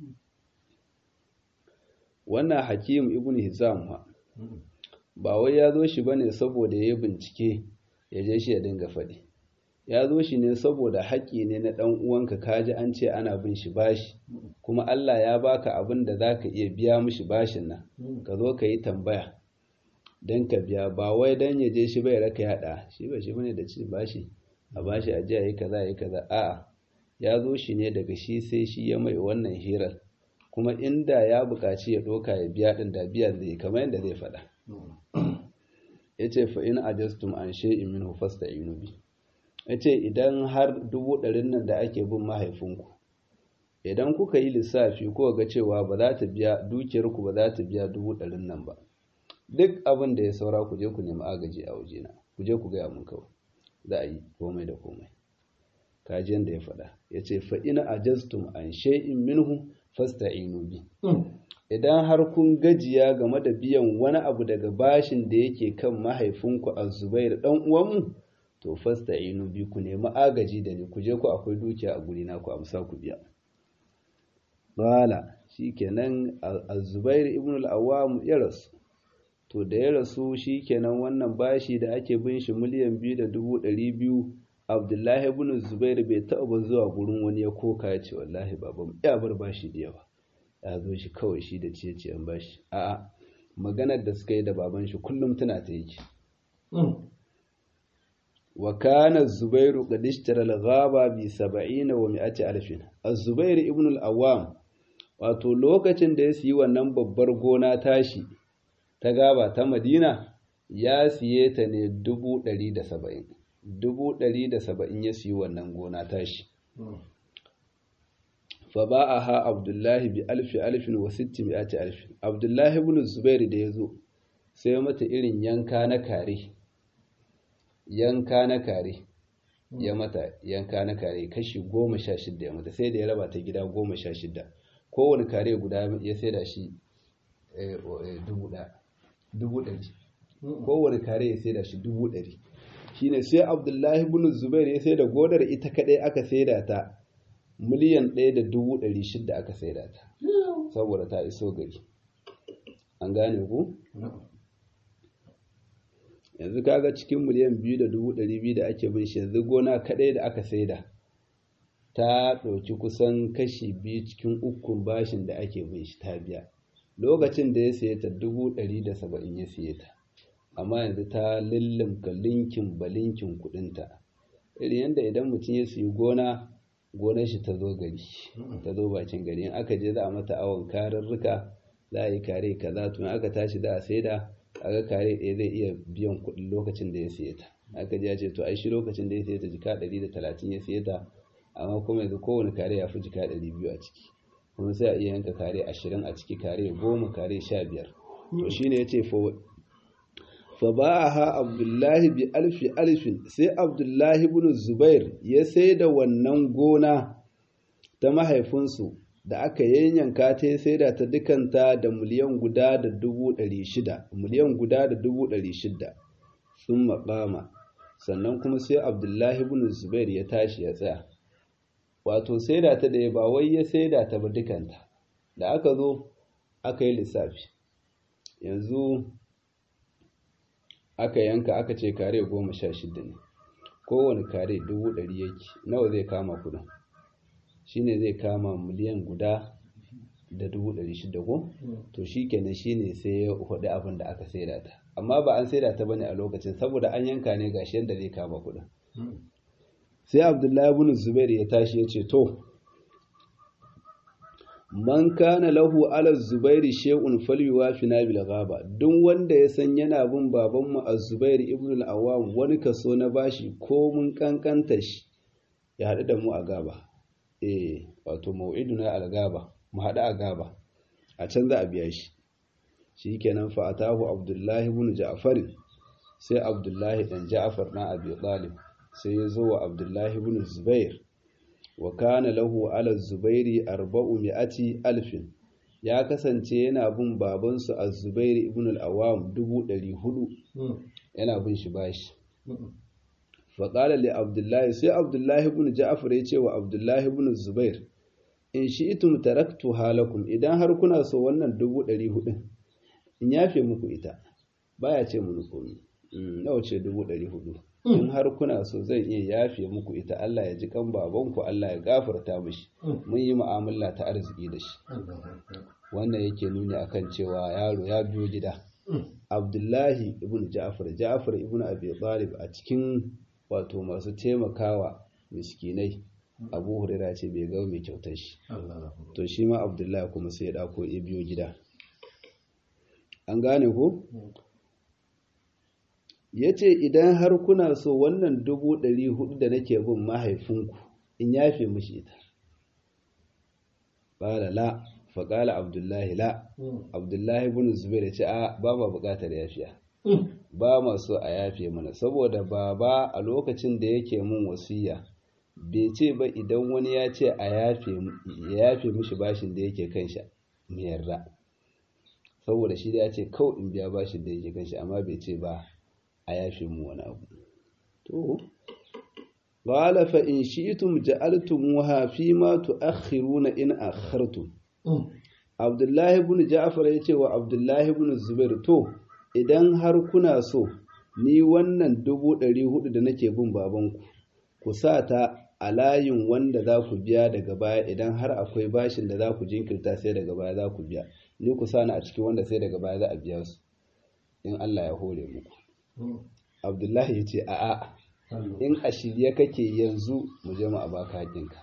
wannan hakim ibn hizam ha ba wai ya zo shi bane saboda ya bincike ya je shi ya dinga faɗi ya zo shi ne saboda haƙƙi ne na ɗan uwanka kaji an ce ana bin shi bashi kuma Allah ya baka abin da za ka iya biya mishi bashin nan ka zo ka yi tambaya don ka biya ba wai don ya je shi bai raka yaɗa shi ba shi bane da ci bashi a bashi a jiya yi kaza yi kaza a'a ya zo shi ne daga shi sai shi ya mai wannan hirar kuma inda ya buƙaci ya ɗoka ya biya ɗin da biya zai kamar yadda zai faɗa ya ce fa'in ajastum an she'in min hufasta inubi ya ce idan har dubu ɗarin nan da ake bin mahaifinku idan kuka yi lissafi ko ga cewa ba za ta biya dukiyarku ba za ta biya dubu ɗarin nan ba duk abin da ya saura ku je ku nemi agaji a wajena ku je ku gaya mun kawai za a yi komai da komai kaji yanda ya faɗa ya ce fa ina ajaztum an shay'in minhu fasta'inu bi idan har kun gajiya game da biyan wani abu daga bashin da yake kan mahaifinku a zubair dan uwanmu to fasta'inu bi ku nemi agaji da ni ku je ku akwai dukiya a guri na ku amsa ku biya qala shikenan az-zubair ibn al-awwam ya rasu to da ya rasu shikenan wannan bashi da ake bin shi miliyan biyu da dubu ɗari biyu abdullahi ibn zubair bai taɓa zuwa gurin wani ya koka ya ce wallahi baban ya bar bashi da yawa ya zo shi kawai shi da ciye ciyen bashi a'a maganar da suka yi da baban shi kullum tana ta yake wa kana zubairu qad ishtara al-ghaba bi 70 wa 100 alfin az-zubair ibn al-awwam wato lokacin da ya siyi wannan babbar gona tashi ta gaba ta madina ya siye ta ne dubu ɗari da saba'in dubu ɗari da saba'in ya siyi wannan gona tashi fa ba a ha abdullahi bi alfi alfin wa sitti mi'ati alfin abdullahi ibn zubair da ya zo sai mata irin yanka na kare yanka na kare ya mata yanka na kare kashi goma sha shidda ya mata sai da ya raba ta gida goma sha shidda kowane kare guda ya sai da shi dubu ɗari kowane kare ya sai da shi dubu ɗari shine sai abdullahi ibn zubair ya sai da godar ita kaɗai aka sai da ta miliyan ɗaya da dubu ɗari shidda aka sai da ta saboda ta iso gari an gane ku yanzu kaga cikin miliyan biyu da dubu ɗari biyu da ake bin shi yanzu gona kaɗai da aka sai da ta ɗauki kusan kashi biyu cikin ukun bashin da ake bin shi ta biya lokacin da ya siye ta dubu ɗari da saba'in ya siye ta amma yanzu ta lullumka linkin balinkin kuɗinta irin yadda idan mutum ya siyi gona gonar shi ta zo gari ta zo bakin gari in aka je za a mata awon kararruka za a yi kare kaza to in aka tashi da a saida aga kare ɗaya zai iya biyan kuɗin lokacin da ya siye ta aka je ya ce to ai shi lokacin da ya siye ta jika ɗari da talatin ya siye ta amma kuma yanzu kowane kare ya fi jika ɗari biyu a ciki kuma sai a iya yanka kare ashirin a ciki kare goma kare sha biyar to shine ya ce fa ba'aha abdullahi bi alfi alfin sai abdullahi ibn zubair ya sai da wannan gona ta mahaifinsu da aka yanyanka ta ya sai da ta dukanta da miliyan guda da dubu ɗari shida miliyan guda da dubu ɗari shida sun maƙama sannan kuma sai abdullahi ibn zubair ya tashi ya tsaya wato saida ta da ba wai ya saida ta ba dukanta da aka zo aka yi lissafi yanzu aka yanka aka ce kare goma sha shida ne kowane kare dubu ɗari yake nawa zai kama kudin shine zai kama miliyan guda da dubu ɗari shida ko to shi kenan shine sai ya hudu abin da aka saida ta amma ba an saida ta bane a lokacin saboda an yanka ne gashi yadda zai kama kudin sai abdullahi ibn zubair ya tashi ya ce to man kana lahu ala zubairi shay'un falyuwafina bil ghaba duk wanda ya san yana bin baban mu az-zubair ibn al-awwam wani kaso na bashi ko mun kankanta shi ya hadu da mu a gaba eh wato mau'iduna al-gaba mu hadu a gaba a can za a biya shi shikenan fa atahu abdullahi ibn ja'far sai abdullahi dan ja'far na abi talib sai ya zo wa abdullahi ibn zubair wa kana lahu ala zubairi arba'u mi'ati alfin ya kasance yana bin babansu a zubairi ibn al-awam dubu ɗari hudu yana bin shi bashi faƙala li abdullahi sai abdullahi ibn ja'far ya ce wa abdullahi ibn zubair in shi itum taraktu halakum idan har kuna so wannan dubu ɗari hudun in yafe muku ita baya ce mu komi nawa ce dubu ɗari hudu in har kuna so zan iya yafe muku ita Allah ya ji kan babanku Allah ya gafarta mishi mun yi mu'amala ta arziki da shi wannan yake nuni akan cewa yaro ya biyo gida Abdullahi ibn Ja'far Ja'far ibn Abi Talib a cikin wato masu taimakawa miskinai Abu Hurairah ce bai ga mai kyautar shi to shi ma Abdullahi kuma sai ya dako ya biyo gida an gane ko ya ce idan har kuna so wannan dubu ɗari hudu da nake bin mahaifinku in yafe mishi ita ƙala la faƙala abdullahi la abdullahi bin zubair ya ce a ba ma buƙatar yafiya ba ma so a yafe mana saboda baba a lokacin da yake mun wasiya bai ce ba idan wani ya ce a yafe ya yafe mishi bashin da yake kan shi mu yarda saboda shi da ya ce kawai in biya bashin da yake kan shi amma bai ce ba a yafe mu wani abu to qala fa in shi'tum ja'altumuha fi ma tu'akhiruna in akhartum Abdullahi ibn Ja'far ya ce wa Abdullahi ibn Zubair to idan har kuna so ni wannan dubu ɗari hudu da nake bin babanku ku sa ta a layin wanda za ku biya daga baya idan har akwai bashin da za ku jinkirta sai daga baya za ku biya ni ku sa ni a cikin wanda sai daga baya za a biya su in Allah ya hore muku Abdullahi ya ce a'a in a shirye kake yanzu mu je mu a baka haƙinka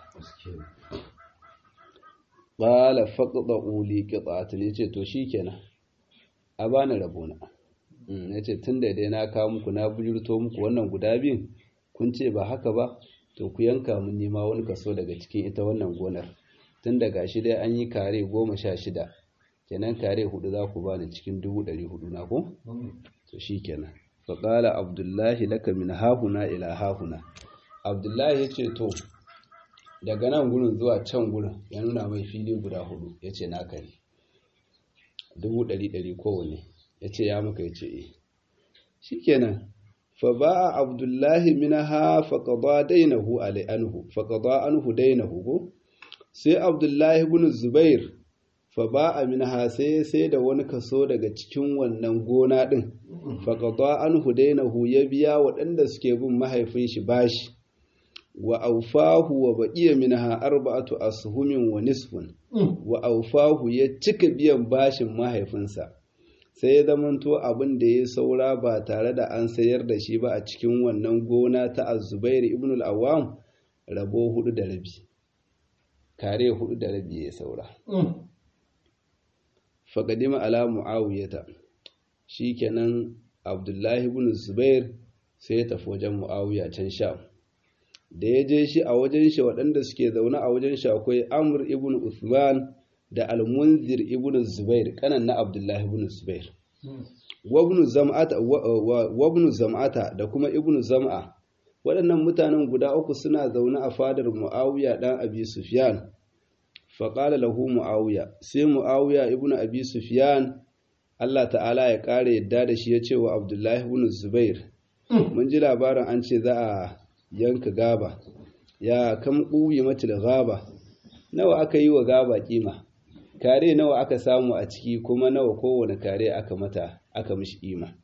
qala faqda'u li qita'atin yace to shikenan a bani rabona yace tunda dai na kawo muku na bujurto muku wannan guda biyun kun ce ba haka ba to ku yanka mun nima wani kaso daga cikin ita wannan gonar tun daga shi dai an yi kare goma sha shida kenan kare hudu za ku bani cikin dubu ɗari hudu na ko to shikenan faƙala abdullahi laka min hahuna ila hahuna abdullahi ya ce to daga nan gurin zuwa can gurin ya nuna mai fili guda hudu ya ce naka ne dubu ɗari ɗari kowane ya ce ya maka ya ce eh shi kenan fa ba a abdullahi minaha faƙaɗa dainahu alai anhu faƙaɗa anhu dainahu ko sai abdullahi bin zubair fa ba a minha sai sai da wani kaso daga cikin wannan gona ɗin faƙaɗa anhu dainahu ya biya waɗanda suke bin mahaifin shi bashi wa aufahu wa baqiya minha arba'atu ashumin wa nisfun wa aufahu ya cika biyan bashin mahaifinsa sai ya zamanto abin da ya saura ba tare da an sayar da shi ba a cikin wannan gona ta Az-Zubair ibn al-Awwam rabo hudu da rabi kare hudu da rabi ya saura faqadima ala muawiyata shikenan Abdullahi ibn Zubair sai ya tafi wajen Muawiya can Sham da ya je shi a wajen shi waɗanda suke zaune a wajen shi akwai Amr ibn Uthman da Al-Munzir ibn Zubair kanan na Abdullahi ibn Zubair wabnu zam'ata wabnu zam'ata da kuma ibn Zam'a waɗannan mutanen guda uku suna zaune a fadar Muawiya dan Abi Sufyan fa qala lahu Muawiya sai Muawiya ibn Abi Sufyan Allah ta'ala ya kare yadda da shi ya ce wa Abdullahi ibn Zubair mun ji labarin an ce za a yanka gaba ya kam ƙuyi matil gaba nawa aka yi wa gaba kima kare nawa aka samu a ciki kuma nawa kowane kare aka mata aka mishi kima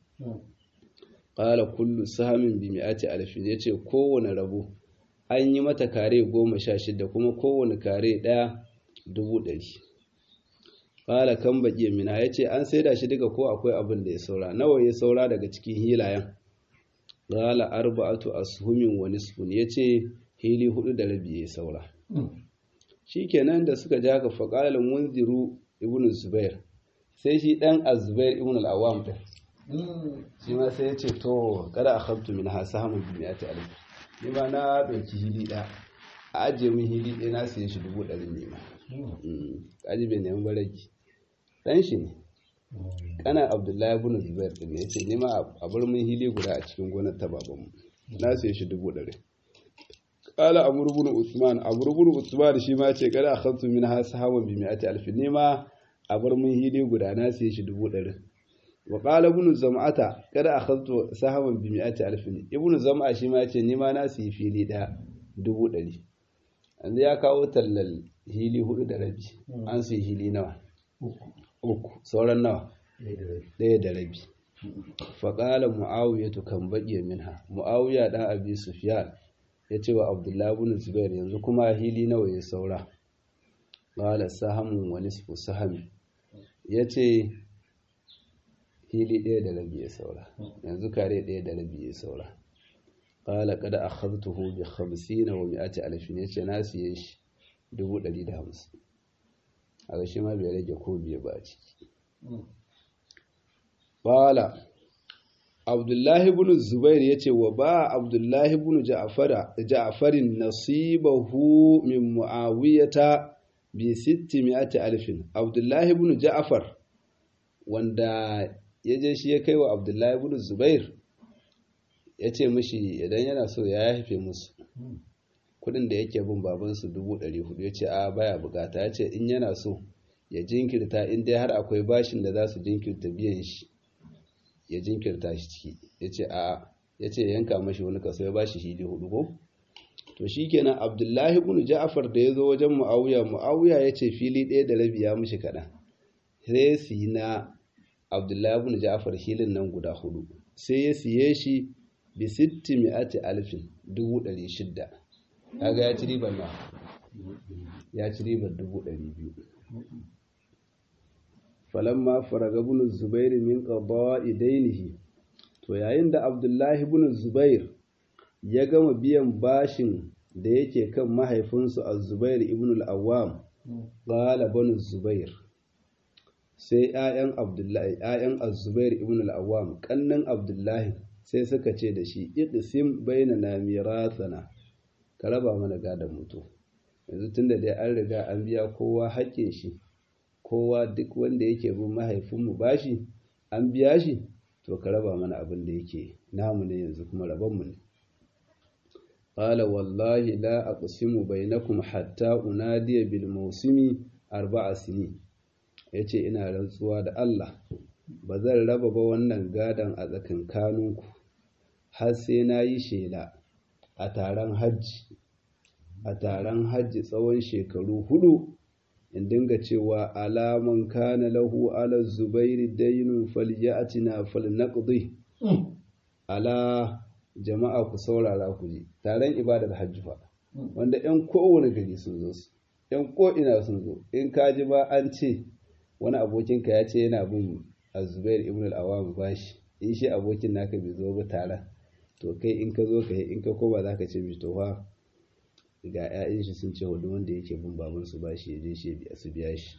qala kullu sahamin bi mi'ati alfin yace kowane rabo an yi mata kare goma sha shida kuma kowane kare ɗaya dubu ɗari qala kan baƙi mina yace an saida shi duka ko akwai abin da ya saura nawa ya saura daga cikin hilayen Gala arba'atu ashumin wa nisfun yace hili hudu da rabi ya saura. Shikenan da suka ja ka faqala munziru ibn Zubair sai shi dan Az-Zubair ibn al-Awwam ta. Shi ma sai yace to kada akhadtu min hasamun bi mi'ati alif. Ni ma na dauki hili da a ajiye min hili ɗaya na siye shi dubu ɗari ne ma. Kaji bai nemi baraki. Dan shi ne. kana abdullahi ibn zubair din ne yace nima a bar mun hili guda a cikin gonar ta babanmu na sai shi dubu ɗari qala amr ibn usman amr ibn usman shi ma ce kada akhadtu min ha sahaban bi mi'ati alf nima a bar mun hili guda na sai shi dubu ɗari wa qala ibn zam'ata kada akhadtu sahaban bi mi'ati alf ibn zam'a shi ma ce nima na sai fili ɗaya dubu ɗari yanzu ya kawo tallal hili hudu da rabi an sai hili nawa uku sauran nawa ɗaya da rabi faƙala mu'awiya tu kan baƙi minha mu'awiya ɗan abi sufyan ya ce wa abdullahi bin zubair yanzu kuma hili nawa ya saura ƙala sahamun wa nisfu sahami ya ce hili ɗaya da rabi ya saura yanzu kare ɗaya da rabi ya saura ƙala kada a khaztuhu bi khamsina wa mi'ati alfin ya ce na siye shi dubu ɗari da hamsin a shi ma bai rage ko biye ba a ciki Bala Abdullahi ibn Zubair ya ce wa ba Abdullahi ibn Ja'farin nasibahu min Muawiyata bi sitti mi'ati alfin Abdullahi ibn Ja'far wanda ya je shi ya kai wa Abdullahi ibn Zubair ya ce mishi idan yana so ya haife musu kudin da yake bin babansu dubu ɗari hudu ya ce a baya bukata ya ce in yana so ya jinkirta in dai har akwai bashin da za su jinkirta biyan shi ya jinkirta shi ciki ya ce a ya ce yanka mashi wani kaso ya bashi hili hudu ko to shikenan abdullahi ibn ja'far da ya zo wajen muawiya muawiya ya ce fili ɗaya da rabi ya mishi kaɗan sai su yi na abdullahi ibn ja'far hilin nan guda hudu sai ya siye shi bi sitti mi'ati alfin dubu ɗari shidda kaga ya ci ribar na ya ci ribar dubu ɗari biyu falamma faraga ibn zubair min qada'i dainihi to yayin da abdullahi ibn zubair ya gama biyan bashin da yake kan mahaifinsu az-zubair ibn al-awwam qala ibn zubair sai ƴaƴan abdullahi ƴaƴan az-zubair ibn al-awwam kannan abdullahi sai suka ce da shi iqsim bainana mirathana ka raba mana gadon mutu yanzu tunda dai an riga an biya kowa haƙƙin shi kowa duk wanda yake bin mahaifinmu bashi an biya shi to ka raba mana abin da yake namu ne yanzu kuma rabonmu ne qala wallahi la aqsimu bainakum hatta unadiya bil mawsimi arba'a sini yace ina rantsuwa da Allah ba zan raba ba wannan gadan a tsakankaninku har sai na yi shela a taron hajji a taron hajji tsawon shekaru hudu in dinga cewa alaman kana lahu ala zubairi dainun falyatina falnaqdi ala jama'a ku saurara ku ji taron ibadar hajji fa wanda yan kowane gari sun zo su yan ko ina sun zo in ka ji ba an ce wani abokinka ya ce yana bin azubair ibn al-awam bashi in shi abokin naka bai zo ba taron to kai in ka zo ka yi in ka koma za ka ce mai to fa ga 'ya'yan shi sun ce wani wanda yake bin baban su ba shi je shi su biya shi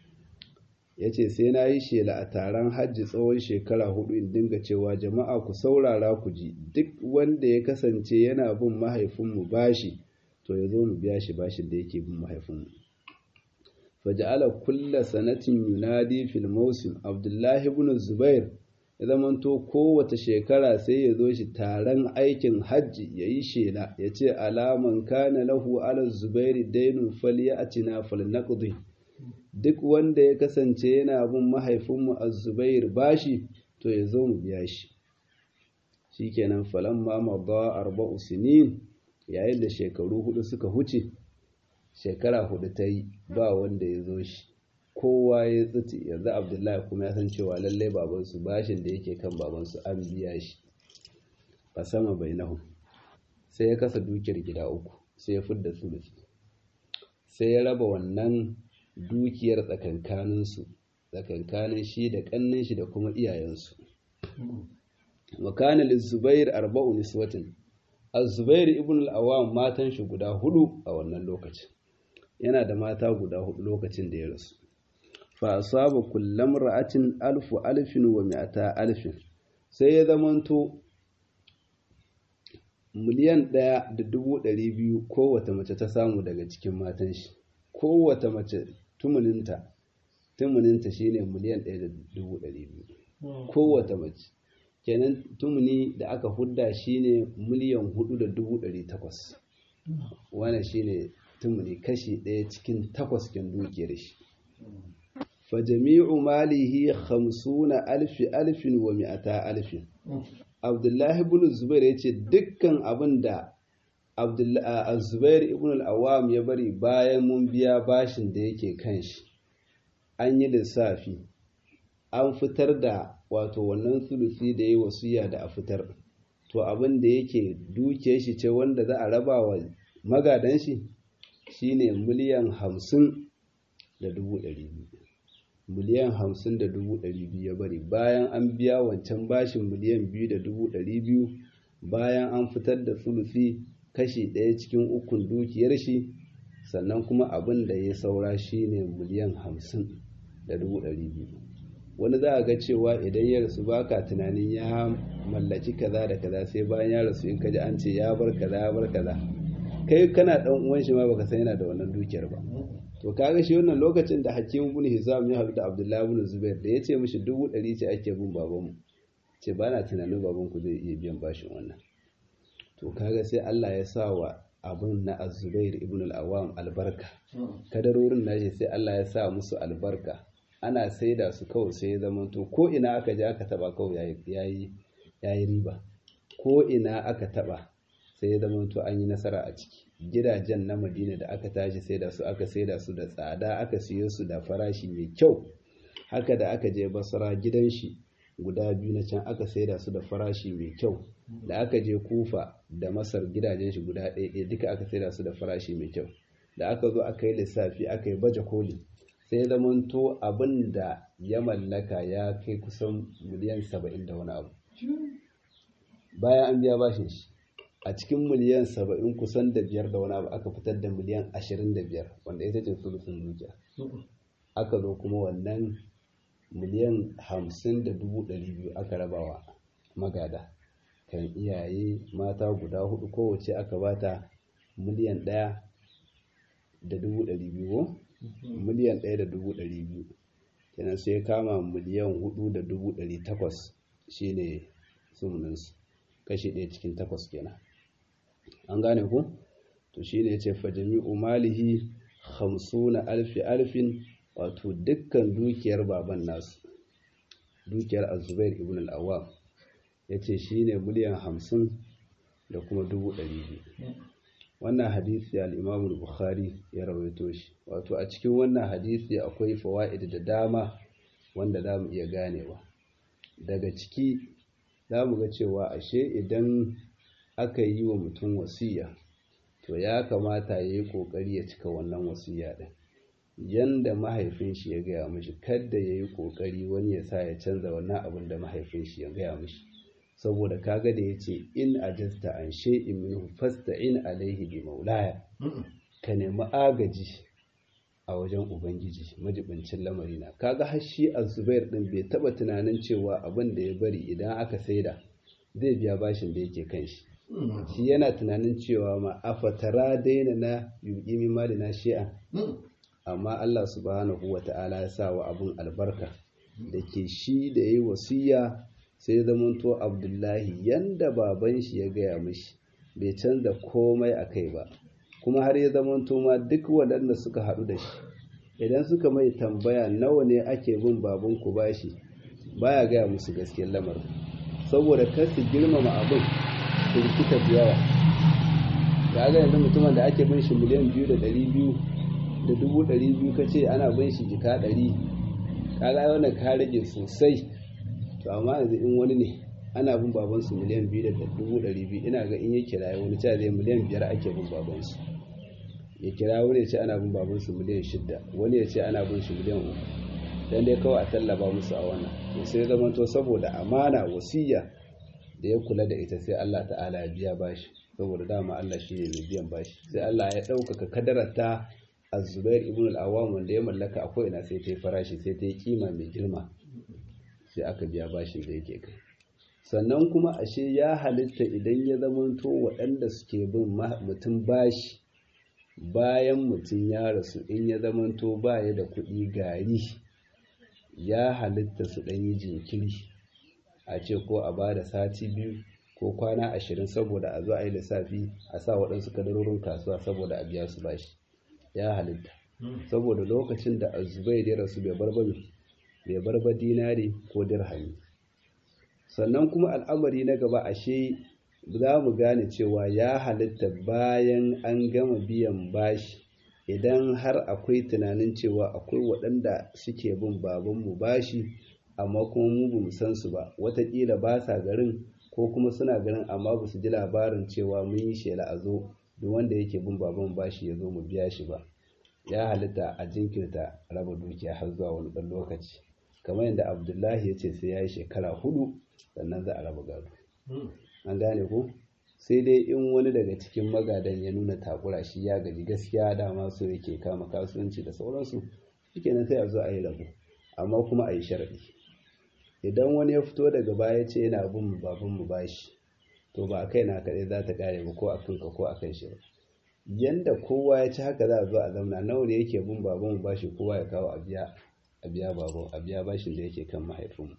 ya ce sai na yi shela a taron hajji tsawon shekara hudu in dinga cewa jama'a ku saurara ku ji duk wanda ya kasance yana bin mahaifinmu bashi to ya zo mu biya shi bashin da yake bin mahaifinmu faja'ala kulla sanatin yunadi fil mawsim abdullahi ibn zubair ya zamanto kowace shekara sai ya zo shi taron aikin hajji ya yi shela ya ce alaman kana lahu ala zubairi dainun falyatina falnaqdi duk wanda ya kasance yana bin mahaifinmu a zubair bashi to ya zo mu biya shi shikenan falamma madha arba'u sinin yayin da shekaru hudu suka huce shekara hudu ta yi ba wanda ya zo shi kowa ya tsuti yanzu abdullahi kuma ya san cewa lallai babansu bashin da yake kan babansu an biya shi a sama bai nahu sai ya kasa dukiyar gida uku sai ya fidda sulusi sai ya raba wannan dukiyar tsakankaninsu tsakankanin shi da kannin shi da kuma iyayensu wakana lizubair arba'u niswatin az-zubair ibn al-awwam matan shi guda hudu a wannan lokacin yana da mata guda hudu lokacin da ya rasu fa asaba kullam ra'atin alfu alfin wa mi'ata alfin sai ya zamanto miliyan ɗaya da dubu ɗari biyu kowace mace ta samu daga cikin matan shi kowace mace tumuninta tumuninta shine miliyan ɗaya da dubu ɗari biyu kowace mace kenan tumuni da aka hudda shine miliyan hudu da dubu ɗari takwas wannan shine tumuni kashi ɗaya cikin takwas kin dukiyar shi fa jami'u malihi khamsuna alfi alfin wa mi'ata alfin abdullahi ibn zubair yace dukkan abin da abdullahi zubair ibn al-awwam ya bari bayan mun biya bashin da yake kan shi an yi lissafi an fitar da wato wannan sulusi da yi wasiya da a fitar to abin da yake duke shi ce wanda za a raba wa magadan shi shine miliyan hamsin da dubu ɗari biyu miliyan hamsin da dubu ɗari biyu ya bari bayan an biya wancan bashin miliyan biyu da dubu ɗari biyu bayan an fitar da sulusi kashi ɗaya cikin ukun dukiyar shi sannan kuma abin da ya saura shine miliyan hamsin da dubu ɗari biyu wani za a ga cewa idan ya rasu baka tunanin ya mallaki kaza da kaza sai bayan ya rasu in kaji an ce ya bar kaza ya bar kaza kai kana dan uwan shi ma baka san yana da wannan dukiyar ba to kaga shi wannan lokacin da Hakim ibn Hizam ya haɗu da Abdullahi ibn Zubair da yace mishi dubu ɗari ce ake bin babanmu ce ba na tunanin babanku zai iya biyan bashin wannan to kaga sai Allah ya sa wa abun na azubair ibn al-awam albarka kadarorin nashi sai Allah ya sa musu albarka ana saida su kawai sai ya zama to ko ina aka je aka taba kawai yayi yayi riba ko ina aka taba sai ya zama to an yi nasara a ciki gidajen na Madina da aka tashi saida su aka saida su da tsada aka siyo su da farashi mai kyau haka da aka je Basra gidan shi guda biyu na can aka saida su da farashi mai kyau da aka je Kufa da Masar gidajen shi guda ɗaya ɗaya duka aka saida su da farashi mai kyau da aka zo aka yi lissafi aka yi baje koli sai ya zamanto abin da ya mallaka ya kai kusan miliyan saba'in da wani abu bayan an biya bashin shi a cikin miliyan saba'in kusan da biyar da wani abu aka fitar da miliyan ashirin da biyar wanda ita ce sulusun dukiya aka zo kuma wannan miliyan hamsin da dubu ɗari biyu aka rabawa magada kan iyaye mata guda hudu kowace aka bata miliyan ɗaya da dubu ɗari biyu miliyan ɗaya da dubu ɗari biyu kenan sai kama miliyan hudu da dubu ɗari takwas shine sumuninsu kashi ɗaya cikin takwas kenan an gane ku to shine ya ce fa jami'u malihi hamsuna alfi alfin wato dukkan dukiyar baban nasu dukiyar azubair ibn al-awwam ya ce shine miliyan hamsin da kuma dubu ɗari biyu wannan hadisi al-imam bukhari ya rawaito shi wato a cikin wannan hadisi akwai fawaid da dama wanda za mu iya ganewa daga ciki za mu ga cewa ashe idan aka yi wa mutum wasiya to ya kamata ya yi ƙoƙari ya cika wannan wasiya ɗin yanda mahaifin shi ya gaya mishi kadda ya yi ƙoƙari wani ya sa ya canza wannan abin da mahaifin shi ya gaya mishi saboda kaga da ya ce in ajasta an shay'in minhu fasta'in alaihi bi maulaya ka nemi agaji a wajen ubangiji majibincin lamari na kaga har shi azubair din bai taba tunanin cewa abin da ya bari idan aka saida zai biya bashin da yake kan shi shi yana tunanin cewa ma afatara daina na yuƙi min mali na shi'a amma Allah subhanahu wa ta'ala ya sa wa abun albarka da ke shi da yayi wasiya sai zamanto abdullahi yanda baban shi ya gaya mishi bai canza komai a kai ba kuma har ya zamanto ma duk waɗanda suka haɗu da shi idan suka mai tambaya nawa ne ake bin babanku bashi baya gaya musu gaskiyar lamarin saboda kar su girmama abin su rikita da yawa ga ga yanzu mutumin da ake bin shi miliyan biyu da ɗari biyu da dubu ɗari biyu ka ce ana bin shi jika ɗari kaga wannan ka rage sosai to amma yanzu in wani ne ana bin babansu miliyan biyu da dubu ɗari biyu ina ga in ya kira wani cewa zai miliyan biyar ake bin babansu ya kira wani ya ce ana bin babansu miliyan shidda wani ya ce ana bin shi miliyan uku dan dai kawai a tallaba musu a wannan to sai zama to saboda amana wasiya da ya kula da ita sai Allah ta'ala ya biya bashi saboda dama Allah shi ne mai biyan bashi sai Allah ya ɗaukaka kadararta az-Zubair ibn al-Awwam wanda ya mallaka akwai ina sai ta yi farashi sai ta yi kima mai girma sai aka biya bashin da yake kai sannan kuma ashe ya halitta idan ya zamanto waɗanda suke bin mutum bashi bayan mutum ya rasu in ya zamanto baya da kuɗi gari ya halitta su ɗanyi jinkiri a ce ko a ba da sati biyu ko kwana ashirin saboda a zo a yi lissafi a sa waɗansu kadarorin kasuwa saboda a biya su bashi ya halitta saboda lokacin da azubai ya rasu bai barba bai barba dinari ko dirhami sannan kuma al'amari na gaba ashe za mu gane cewa ya halitta bayan an gama biyan bashi idan har akwai tunanin cewa akwai waɗanda suke bin babanmu bashi amma kuma mu bamu san su ba wataƙila ba sa garin ko kuma suna garin amma ba su ji labarin cewa mun yi shela a zo duk wanda yake bin baban bashi ya zo mu biya shi ba ya halitta a jinkirta raba dukiya har zuwa wani ɗan lokaci kamar yadda abdullahi ya ce sai ya yi shekara hudu sannan za a raba gado an gane ko sai dai in wani daga cikin magadan ya nuna takura shi ya gaji gaskiya dama so yake kama kasuwanci da sauransu shikenan sai a zo a yi rabo amma kuma a yi sharaɗi idan wani ya fito daga baya ce yana bin baban mu bashi to ba a kai na kaɗai za ta ƙare ba ko a kanka ko a kan shi ba yanda kowa ya ci haka za a zo a zamna nawa ne yake bin baban mu bashi kowa ya kawo a biya a biya baban a biya bashin da yake kan mahaifinmu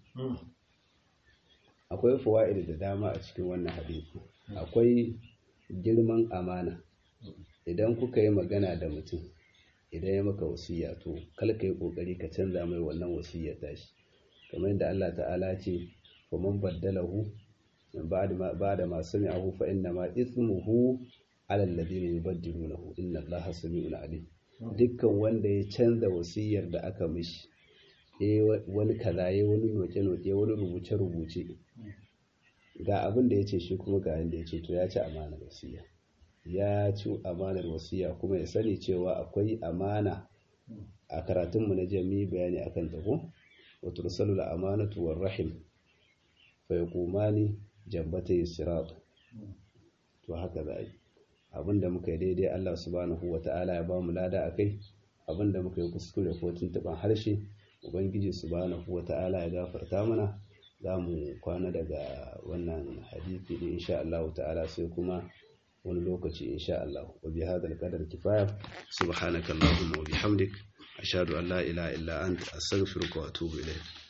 akwai fawaid da dama a cikin wannan hadisi akwai girman amana idan kuka yi magana da mutum idan ya maka wasiya to kal ka yi kokari ka canza mai wannan wasiyar tashi kamar yadda Allah ta'ala ce fa man baddalahu min ba'da ma sami'ahu fa inna ma ithmuhu 'ala alladhina yubaddilunahu inna Allaha sami'un 'alim dukkan wanda ya canza wasiyar da aka mishi eh wani kaza ya wani noke noke wani rubuce rubuce ga abin da yace shi kuma ga yanda yace to ya ci amanar wasiya ya ci amanar wasiya kuma ya sani cewa akwai amana a karatunmu na jami bayani akan ta ko wa tursalu amanatu war rahim fa yaqumani jambatay sirat to haka za yi abinda muka yi daidai Allah subhanahu wata'ala ya ba mu lada akai abinda muka yi kuskure ko tuntuban harshe ubangiji subhanahu wata'ala ya gafarta mana za mu kwana daga wannan hadisi din insha Allah ta'ala sai kuma wani lokaci insha Allah wa bi hadal qadar kifaya subhanakallahumma wa bihamdik ashhadu an la ilaha illa anta astaghfiruka wa atubu ilayk